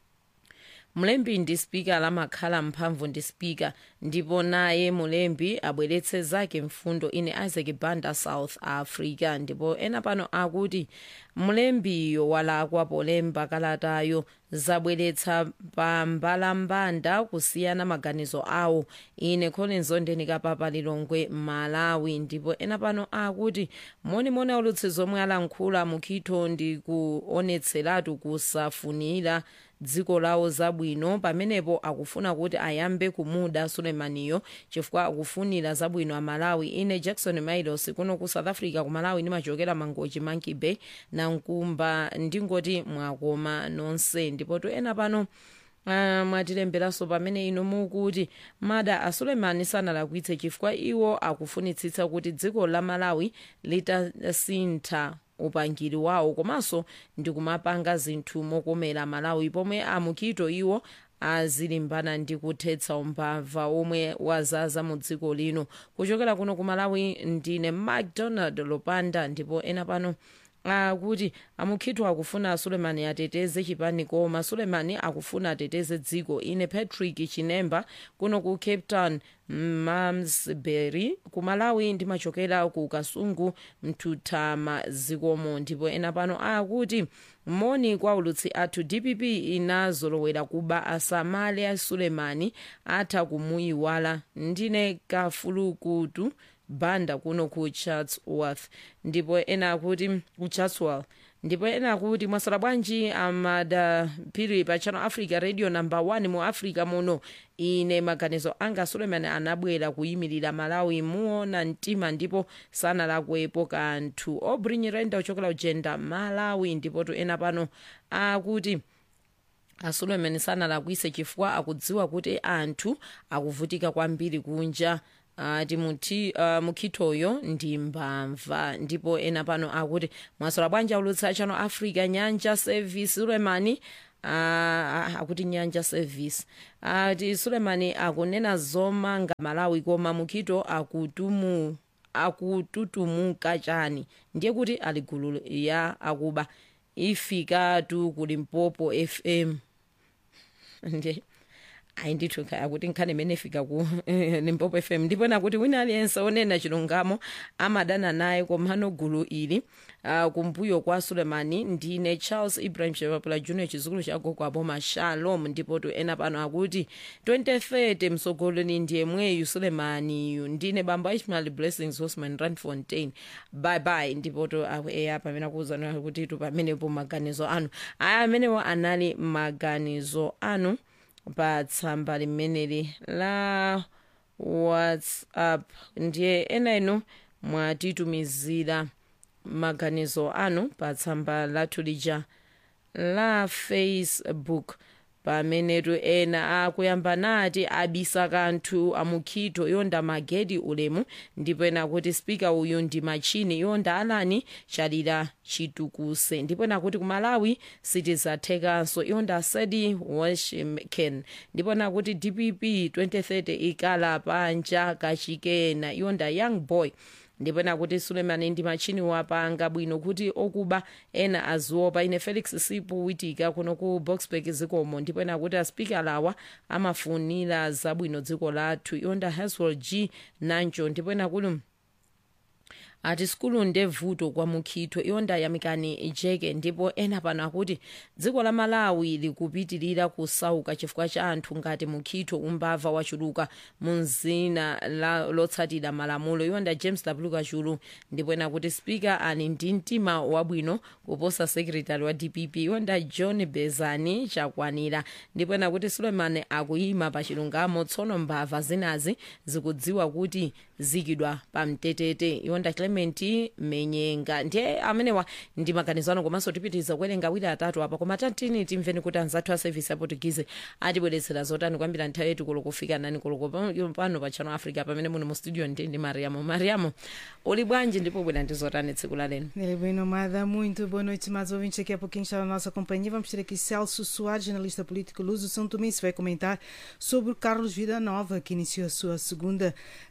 mlembi ndi spika lamakhala mphamvu ndi spika ndipo naye mulembi abweretse zake mfundo ine isaac banda south africa ndipo ena pano akuti mlembiyo walakwa polemba kalatayo zabweretsa pambalambanda kusiyana maganizo awo ine collins ondenika papa lilongwe malawi ndipo ena pano akuti monimoni aulutsi zomwe alankhula mukhito ndi kuonetseratu kusafunira dziko lawo zabwino pamenepo akufuna kuti ayambe kumuda sulemaniyo chifukwa akufunira zabwino amalawi ine jackson milos kuno ku south africa ku malawi ndimachokera mangochi monkey bay na nkumba ndingoti mwakoma nonse ndipo to ena pano Uh, mwatilemberanso pamene ino mukuti mada a sulemani sanalakwitse chifukwa iwo akufunitsitsa kuti dziko la malawi litasintha upangiri wawo komanso ndikumapanga zinthu mokomera malawi pomwe amukhito iwo azilimbana ndi kuthetsa umbava omwe wazaza mu dziko lino kuchokera kuno ku malawi ndine macdonald lopanda ndipo ena pano akuti amukhito akufuna sulemani ateteze chipani koma sulemani akufuna ateteze dziko ine patrick chinemba kuno ku cape town mamsbury ku malawi ndimachokera ku kasungu mtutama zikomo ndipo ena pano akuti moni kwa ulutsi athu dpp inazolowera kuba asamale a sulemani atha kumuyiwala ndine kafulukutu banda kuno ku chatsworth ndipo ena akuti ku chatsworth ndipo ena kuti mwasala bwanji amadapiri pa channel africa radio number 1 mu africa muno ine maganizo anga suleiman anabwera kuyimirira malawi muona mtima ndipo sanalakwepo kanthu obrinyirenda ochokera ujenda malawi ndipotu ena pano akuti asuleiman sanalakwise chifukwa akudziwa kuti anthu akuvutika kwambiri kunja ati muti uh, mukhitoyo ndi mbamva ndipo ena pano akuti mwasala bwanji aulutsa channel africa nyanja service sulemani Uh, akuti nyanja service ati uh, sulemani akunena zomanga malawi koma mukhito akutumu akututumuka chani ndiye kuti ali gulu ya akuba ifikatu kuli mpopo fm ndiye ayi ndithu kaya kuti nkhani imene ifika ku limpopo fm ndipo nakuti wina aliyense onena chilungamo amadana naye komano gulu ili uh, kumbuyo kwa sulemani ndine charles ibrahim shepapula junior chizukulu cha gogo aboma shalom ndipo tu ena pano akuti 2030 msogoloni ndiye mweyu sulemaniyu ndine bambo ishmael blessings hosman randfontein bye bye ndipo tu eya pamene akuwuzana kuti tu pamenepo maganizo anu aya amenewo anali maganizo anu pa tsamba limeneli la whatsapp ndiye ena inu mwatitumizira maganizo anu pa tsamba lathu lija la facebook pamenetu ena akuyamba nati abisa kanthu amukhito yonda magedi ulemu ndipo ena kuti spika uyu ndi machini yonda alani chalira chitukuse ndipo ena kuti kumalawi sitizathekanso yonda sedi washington ndipo ena kuti dpp 2030 ikala panja kachikena yonda young boy ndipo ena kuti sulemani ndi machini wapanga bwino kuti okuba ena aziopa ine felix sipu witika kuno ku boxburg zikomo ndipo ena kuti aspikalawa amafunira zabwino dziko lathu yonda haswell g nanjo ndipo ena kuti ati sikulu ndevuto kwa mukhito yonda yamikani jeke ndipo ena pano akuti dziko la malawi likupitirira kusauka chifukwa cha anthu ngati mukhito umbava wachuluka munzina lotsatira malamulo yonda james w kachulu ndipo ena kuti spika ali ndi mtima wabwino kuposa sekretary wa dpp yonda john bezani chakwanira ndipo ena kuti suleiman akuyima pa chilungamo tsono mbava zinazi zikudziwa kuti zikidwa pamtetete yonda clement menyenga ndiye amenewa ndi maganizo ano komanso tipitiriza kuwerenga awiri atatu apa koma tantini timveni kuti anzathu a service ya portuguese atibweretsera zotani kwambira nthawi yetu kulo kufika nani koloko pano pa channel africa pamene muno mu studio ndi ndi mariamo mariamo uli bwanji ndipo bwera ndi zotani tsiku la leno Ele bem nomada, muito boa noite, mais ouvintes. Daqui a pouquinho está na nossa companhia. Vamos ter aqui Celso Soares, jornalista político Luso São Tomé, que vai comentar sobre o Carlos Vida Nova, que iniciou a sua segunda,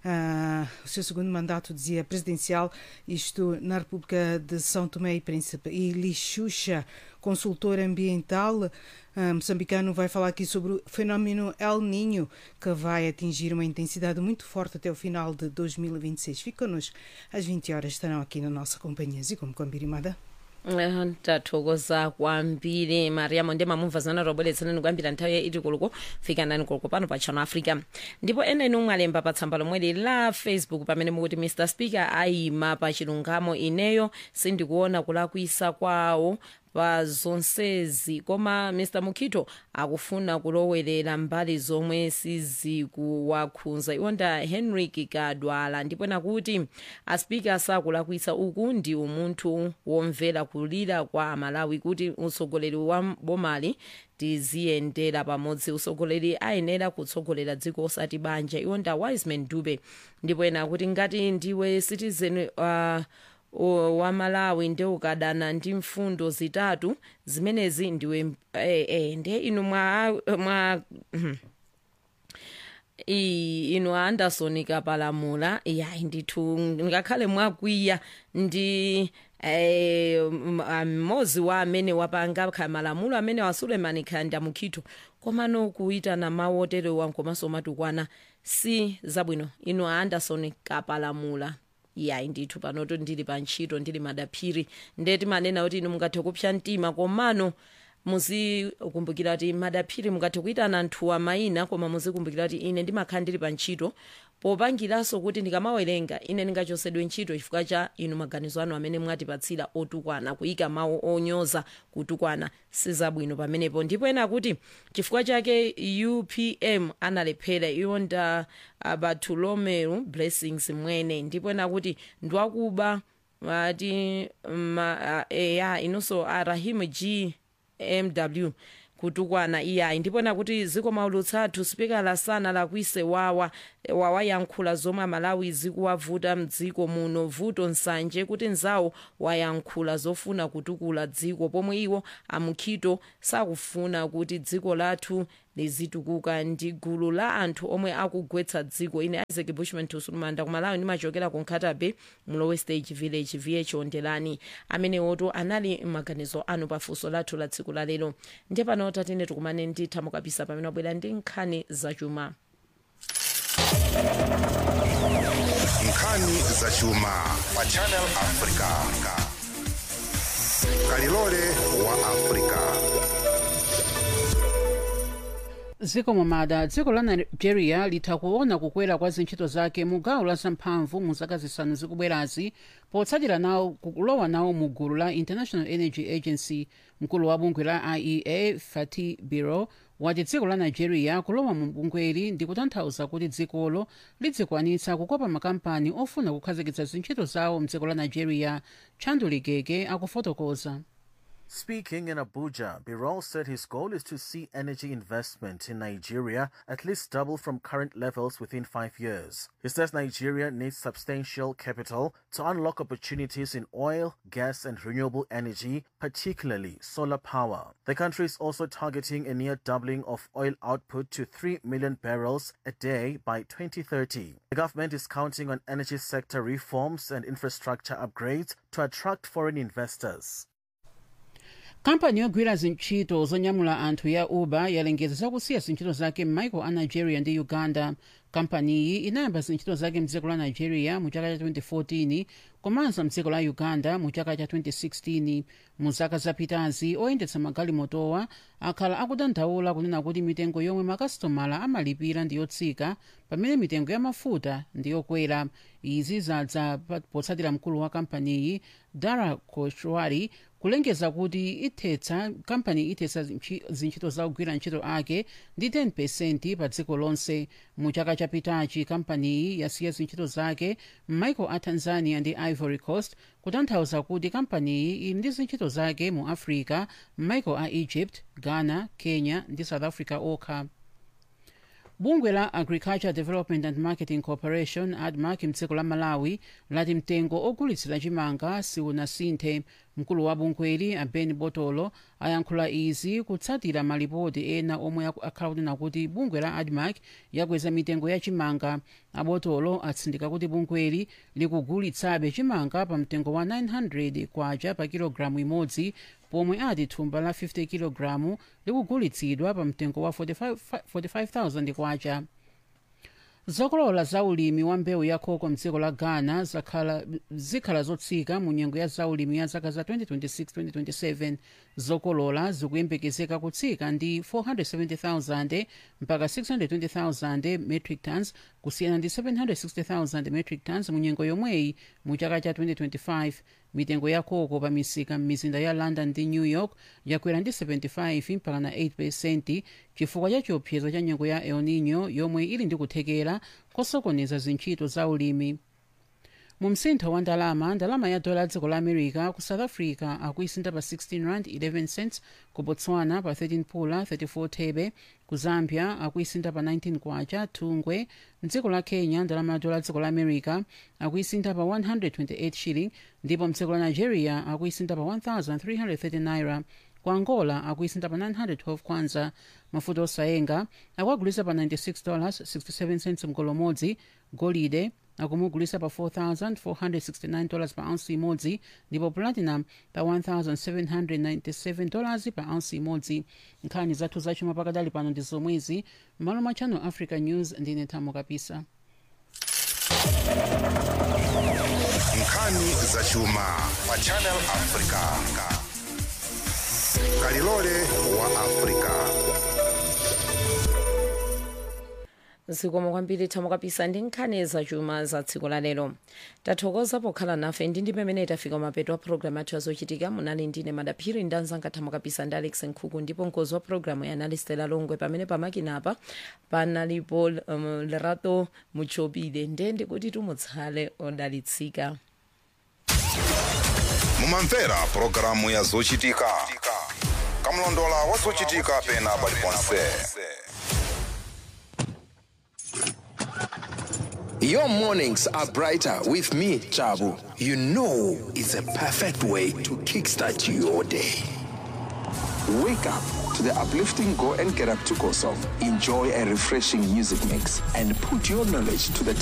ah, o seu segundo mandato, dizia, presidencial, isto na República de São Tomé e Príncipe. E Lixuxa, consultor ambiental ah, moçambicano, vai falar aqui sobre o fenómeno El Ninho, que vai atingir uma intensidade muito forte até o final de 2026. Fique connosco, às 20 horas estarão aqui na nossa companhia. Zikomo Kwambirimada. Eh, tathokoza kwambiri mariamo ndi mamumva zana tobweretsanani kuyambira nthawi iti kuluko fika nani kuluko pano pa channel africa ndipo ena inu mwalemba pa tsamba lomweli la facebook pamene mukuti mr speaker ayima pa chilungamo ineyo sindikuona kulakwisa kwawo pa zonsezi koma mr mukhito akufuna kulowerera mbali zomwe sizikuwakhudza iwonda henrik kadwala ndipo nakuti aspika sakulakwisa uku ndi umunthu womvera kulira kwa amalawi kuti utsogoleri wa bomali tiziyendera pamodzi utsogoleri ayenera kutsogolera dziko osati banja iwonda wiseman dube ndipo ena kuti ngati ndiwe citizen uh, o- wa malawi ndi ukadana ndi mfundo zitatu zimenezi ndiwe eh, eh, ndiye inu mwa, mwa iyi inu anderson kapalamula yayi ndithu ngakhale mwakwiya ndi eh, m- mmodzi wa amene wapanga kha malamulo amene wa suleiman khanda mukhito komano kuitana mawu oterewa komanso matukwana si zabwino inu anderson kapalamula yayi ndithu panoto ndili pa ntchito ndili madaphiri ndeti manena kuti inu mungathe kupsa mtima komano muzikumbukira kuti madaphiri mukati kuitana anthuwa mayina koma muzikumbukira kuti ine ndimakhala ndili pa ntchito popangiranso kuti ndikamawerenga ine ndingachosedwe ntchito chifukwa cha inu maganizo anu amene mwatipatsira otukwana kuyika mawu onyoza kutukwana sizabwino pamenepo ndipo ena kuti chifukwa chake upm analephera iwo nda uh, bartolomeu blessings mwene ndipo ena kuti ndiwakuba ati ma, uh, eya inonso arahim g mw kutukwana iyayi ndipo nakuti ziko maulutsa athu sipikala sana lakwise wawa wawayankhula zomwe amalawi zikuwavuta mdziko muno vuto nsanje kuti nzawo wayankhula zofuna kutukula dziko pomwe iwo amukhito sakufuna kuti dziko lathu lizitukuka ndi gulu la anthu omwe akugwetsa dziko ine isaac bushman tusulumanda kumalawi ndimachokera ku nkhatabe mlowe stage village vh ondelani amene oto anali maganizo anu pafunso lathu la tsiku la lero ndiye pano tatene tikumane ndi thamukapisa pamene wabwera ndi nkhani zachuma nkhani zachuma pa channel africa kalilole wa africa ziko momada dziko la nigeria litha kuona kukwera kwa zintchito zake mu gawo la zamphamvu mu zaka zisanu zikubwerazi potsatira nawo kulowa nawo mu gulu la international energy agency mkulu wa bungwe la iea fatih biro wati dziko la nigeria kulowa mu bungweli ndi kutanthauza kuti dzikolo lidzikwanitsa kukopa makampani ofuna kukhazikitsa zintchito zawo mdziko la nigeria chanduligege akufotokoza Speaking in Abuja, Birol said his goal is to see energy investment in Nigeria at least double from current levels within five years. He says Nigeria needs substantial capital to unlock opportunities in oil, gas, and renewable energy, particularly solar power. The country is also targeting a near doubling of oil output to 3 million barrels a day by 2030. The government is counting on energy sector reforms and infrastructure upgrades to attract foreign investors. kampani yogwira zintchito zonyamula anthu ya uber yalengeza zakusiya zintchito zake m'maiko a nigeria ndi uganda kampaniyi inayamba zintchito zake mdziko la nigeria mu chaka cha 2014 komanso mdziko la uganda mu chaka cha 2016 mu zaka zapitazi oyendetsa magalimotowa akhala akudandaula kunena kuti mitengo yomwe makasitomala amalipira ndi yotsika pamene mitengo ya mafuta ndi yokwera izi zadza potsatira mkulu wa kampaniyi dara koshwari kulengeza kuti ithetsa kampani ithetsa zintchito za kugwira ntchito ake ndi 10 pa dziko lonse mu chaka chapitachi kampaniyi yasiya zintchito zake m'maiko a tanzania ndi ivory coast kutanthauza kuti kampaniyi ili ndi zintchito zake mu africa m'maiko a egypt ghana kenya ndi south africa okha bungwe la agriculture development and marketing corporation admark mdziko la malawi lati mtengo ogulitsira chimanga siunasinthe mkulu wa bungweli aben botolo ayankhula izi kutsatira malipoti ena omwe akhala kunena kuti bungwe la admark yakweza mitengo ya chimanga abotolo atsindika kuti bungweli likugulitsabe chimanga pa mtengo wa 900 kwacha pa kilogalamu imodzi pomwe ati thumba la 50 kilogalamu likugulitsidwa pa mtengo wa 45 45,000 kwacha zokolola za ulimi wa mbewu ya koko mdziko la ghana zakhala zikhala zotsika mu nyengo ya zaulimi ya zaka za 2026-2027 zokolola zikuyembekezeka kutsika ndi 470,000 mpaka 620,000 metric tons kusiyana ndi 760,000 metric tons mu nyengo yomweyi mu chaka cha 2025 mitengo ya koko pa misika m'mizinda ya london ndi new york yakwera ndi 75 mpaka na 8 pesenti chifukwa cha chiopsezo cha nyengo ya el nino yomwe ili ndi kuthekera kosokoneza zintchito za ulimi mu msintho wa ndalama ndalama ya dola dziko la america ku south africa akuisinda pa 16 rand 11 cents ku botswana pa 13 pula 34 thebe ku zambia akuisinda pa 19 kwacha thungwe mdziko la kenya ndalama ya dola dziko la america akuisinda pa 128 shilling ndipo mdziko la nigeria akuisinda pa 1330 naira ku angola akuisinda pa 912 kwanza mafuta osayenga akuagulisa pa 96 dollars 67 cents mgolomodzi golide akumugulisa pa 4469 dollars pa ounce imodzi ndipo platinum pa 1797 dollars pa ounce imodzi nkhani zathu zachuma pakadali pano ndi zomwezi m'malo mwa channel africa news ndine thamo kapisa nkhani zachuma pa channel africa kalilole wa afrika zikomo kwambiri thamo kapisa ndi nkhani zachuma za tsiku la lero tathokoza pokhala nafe ndi ndi pamene tafika mapeto a programu athu azochitika munali ndine madaphiri ndi anzanga thamo kapisa ndi alex nkhuku ndipo mkozi wa programu yanali stela longwe pamene pamakinapa panalipo um, lerato muchopile nde ndikuti tumutsale odalitsika mumamvera pulogalamu ya zochitika kamlondola wa zochitika pena paliponse Your mornings are brighter with me, Chabu. You know it's a perfect way to kickstart your day. Wake up to the uplifting Go and Get Up to Go song. Enjoy a refreshing music mix and put your knowledge to the test.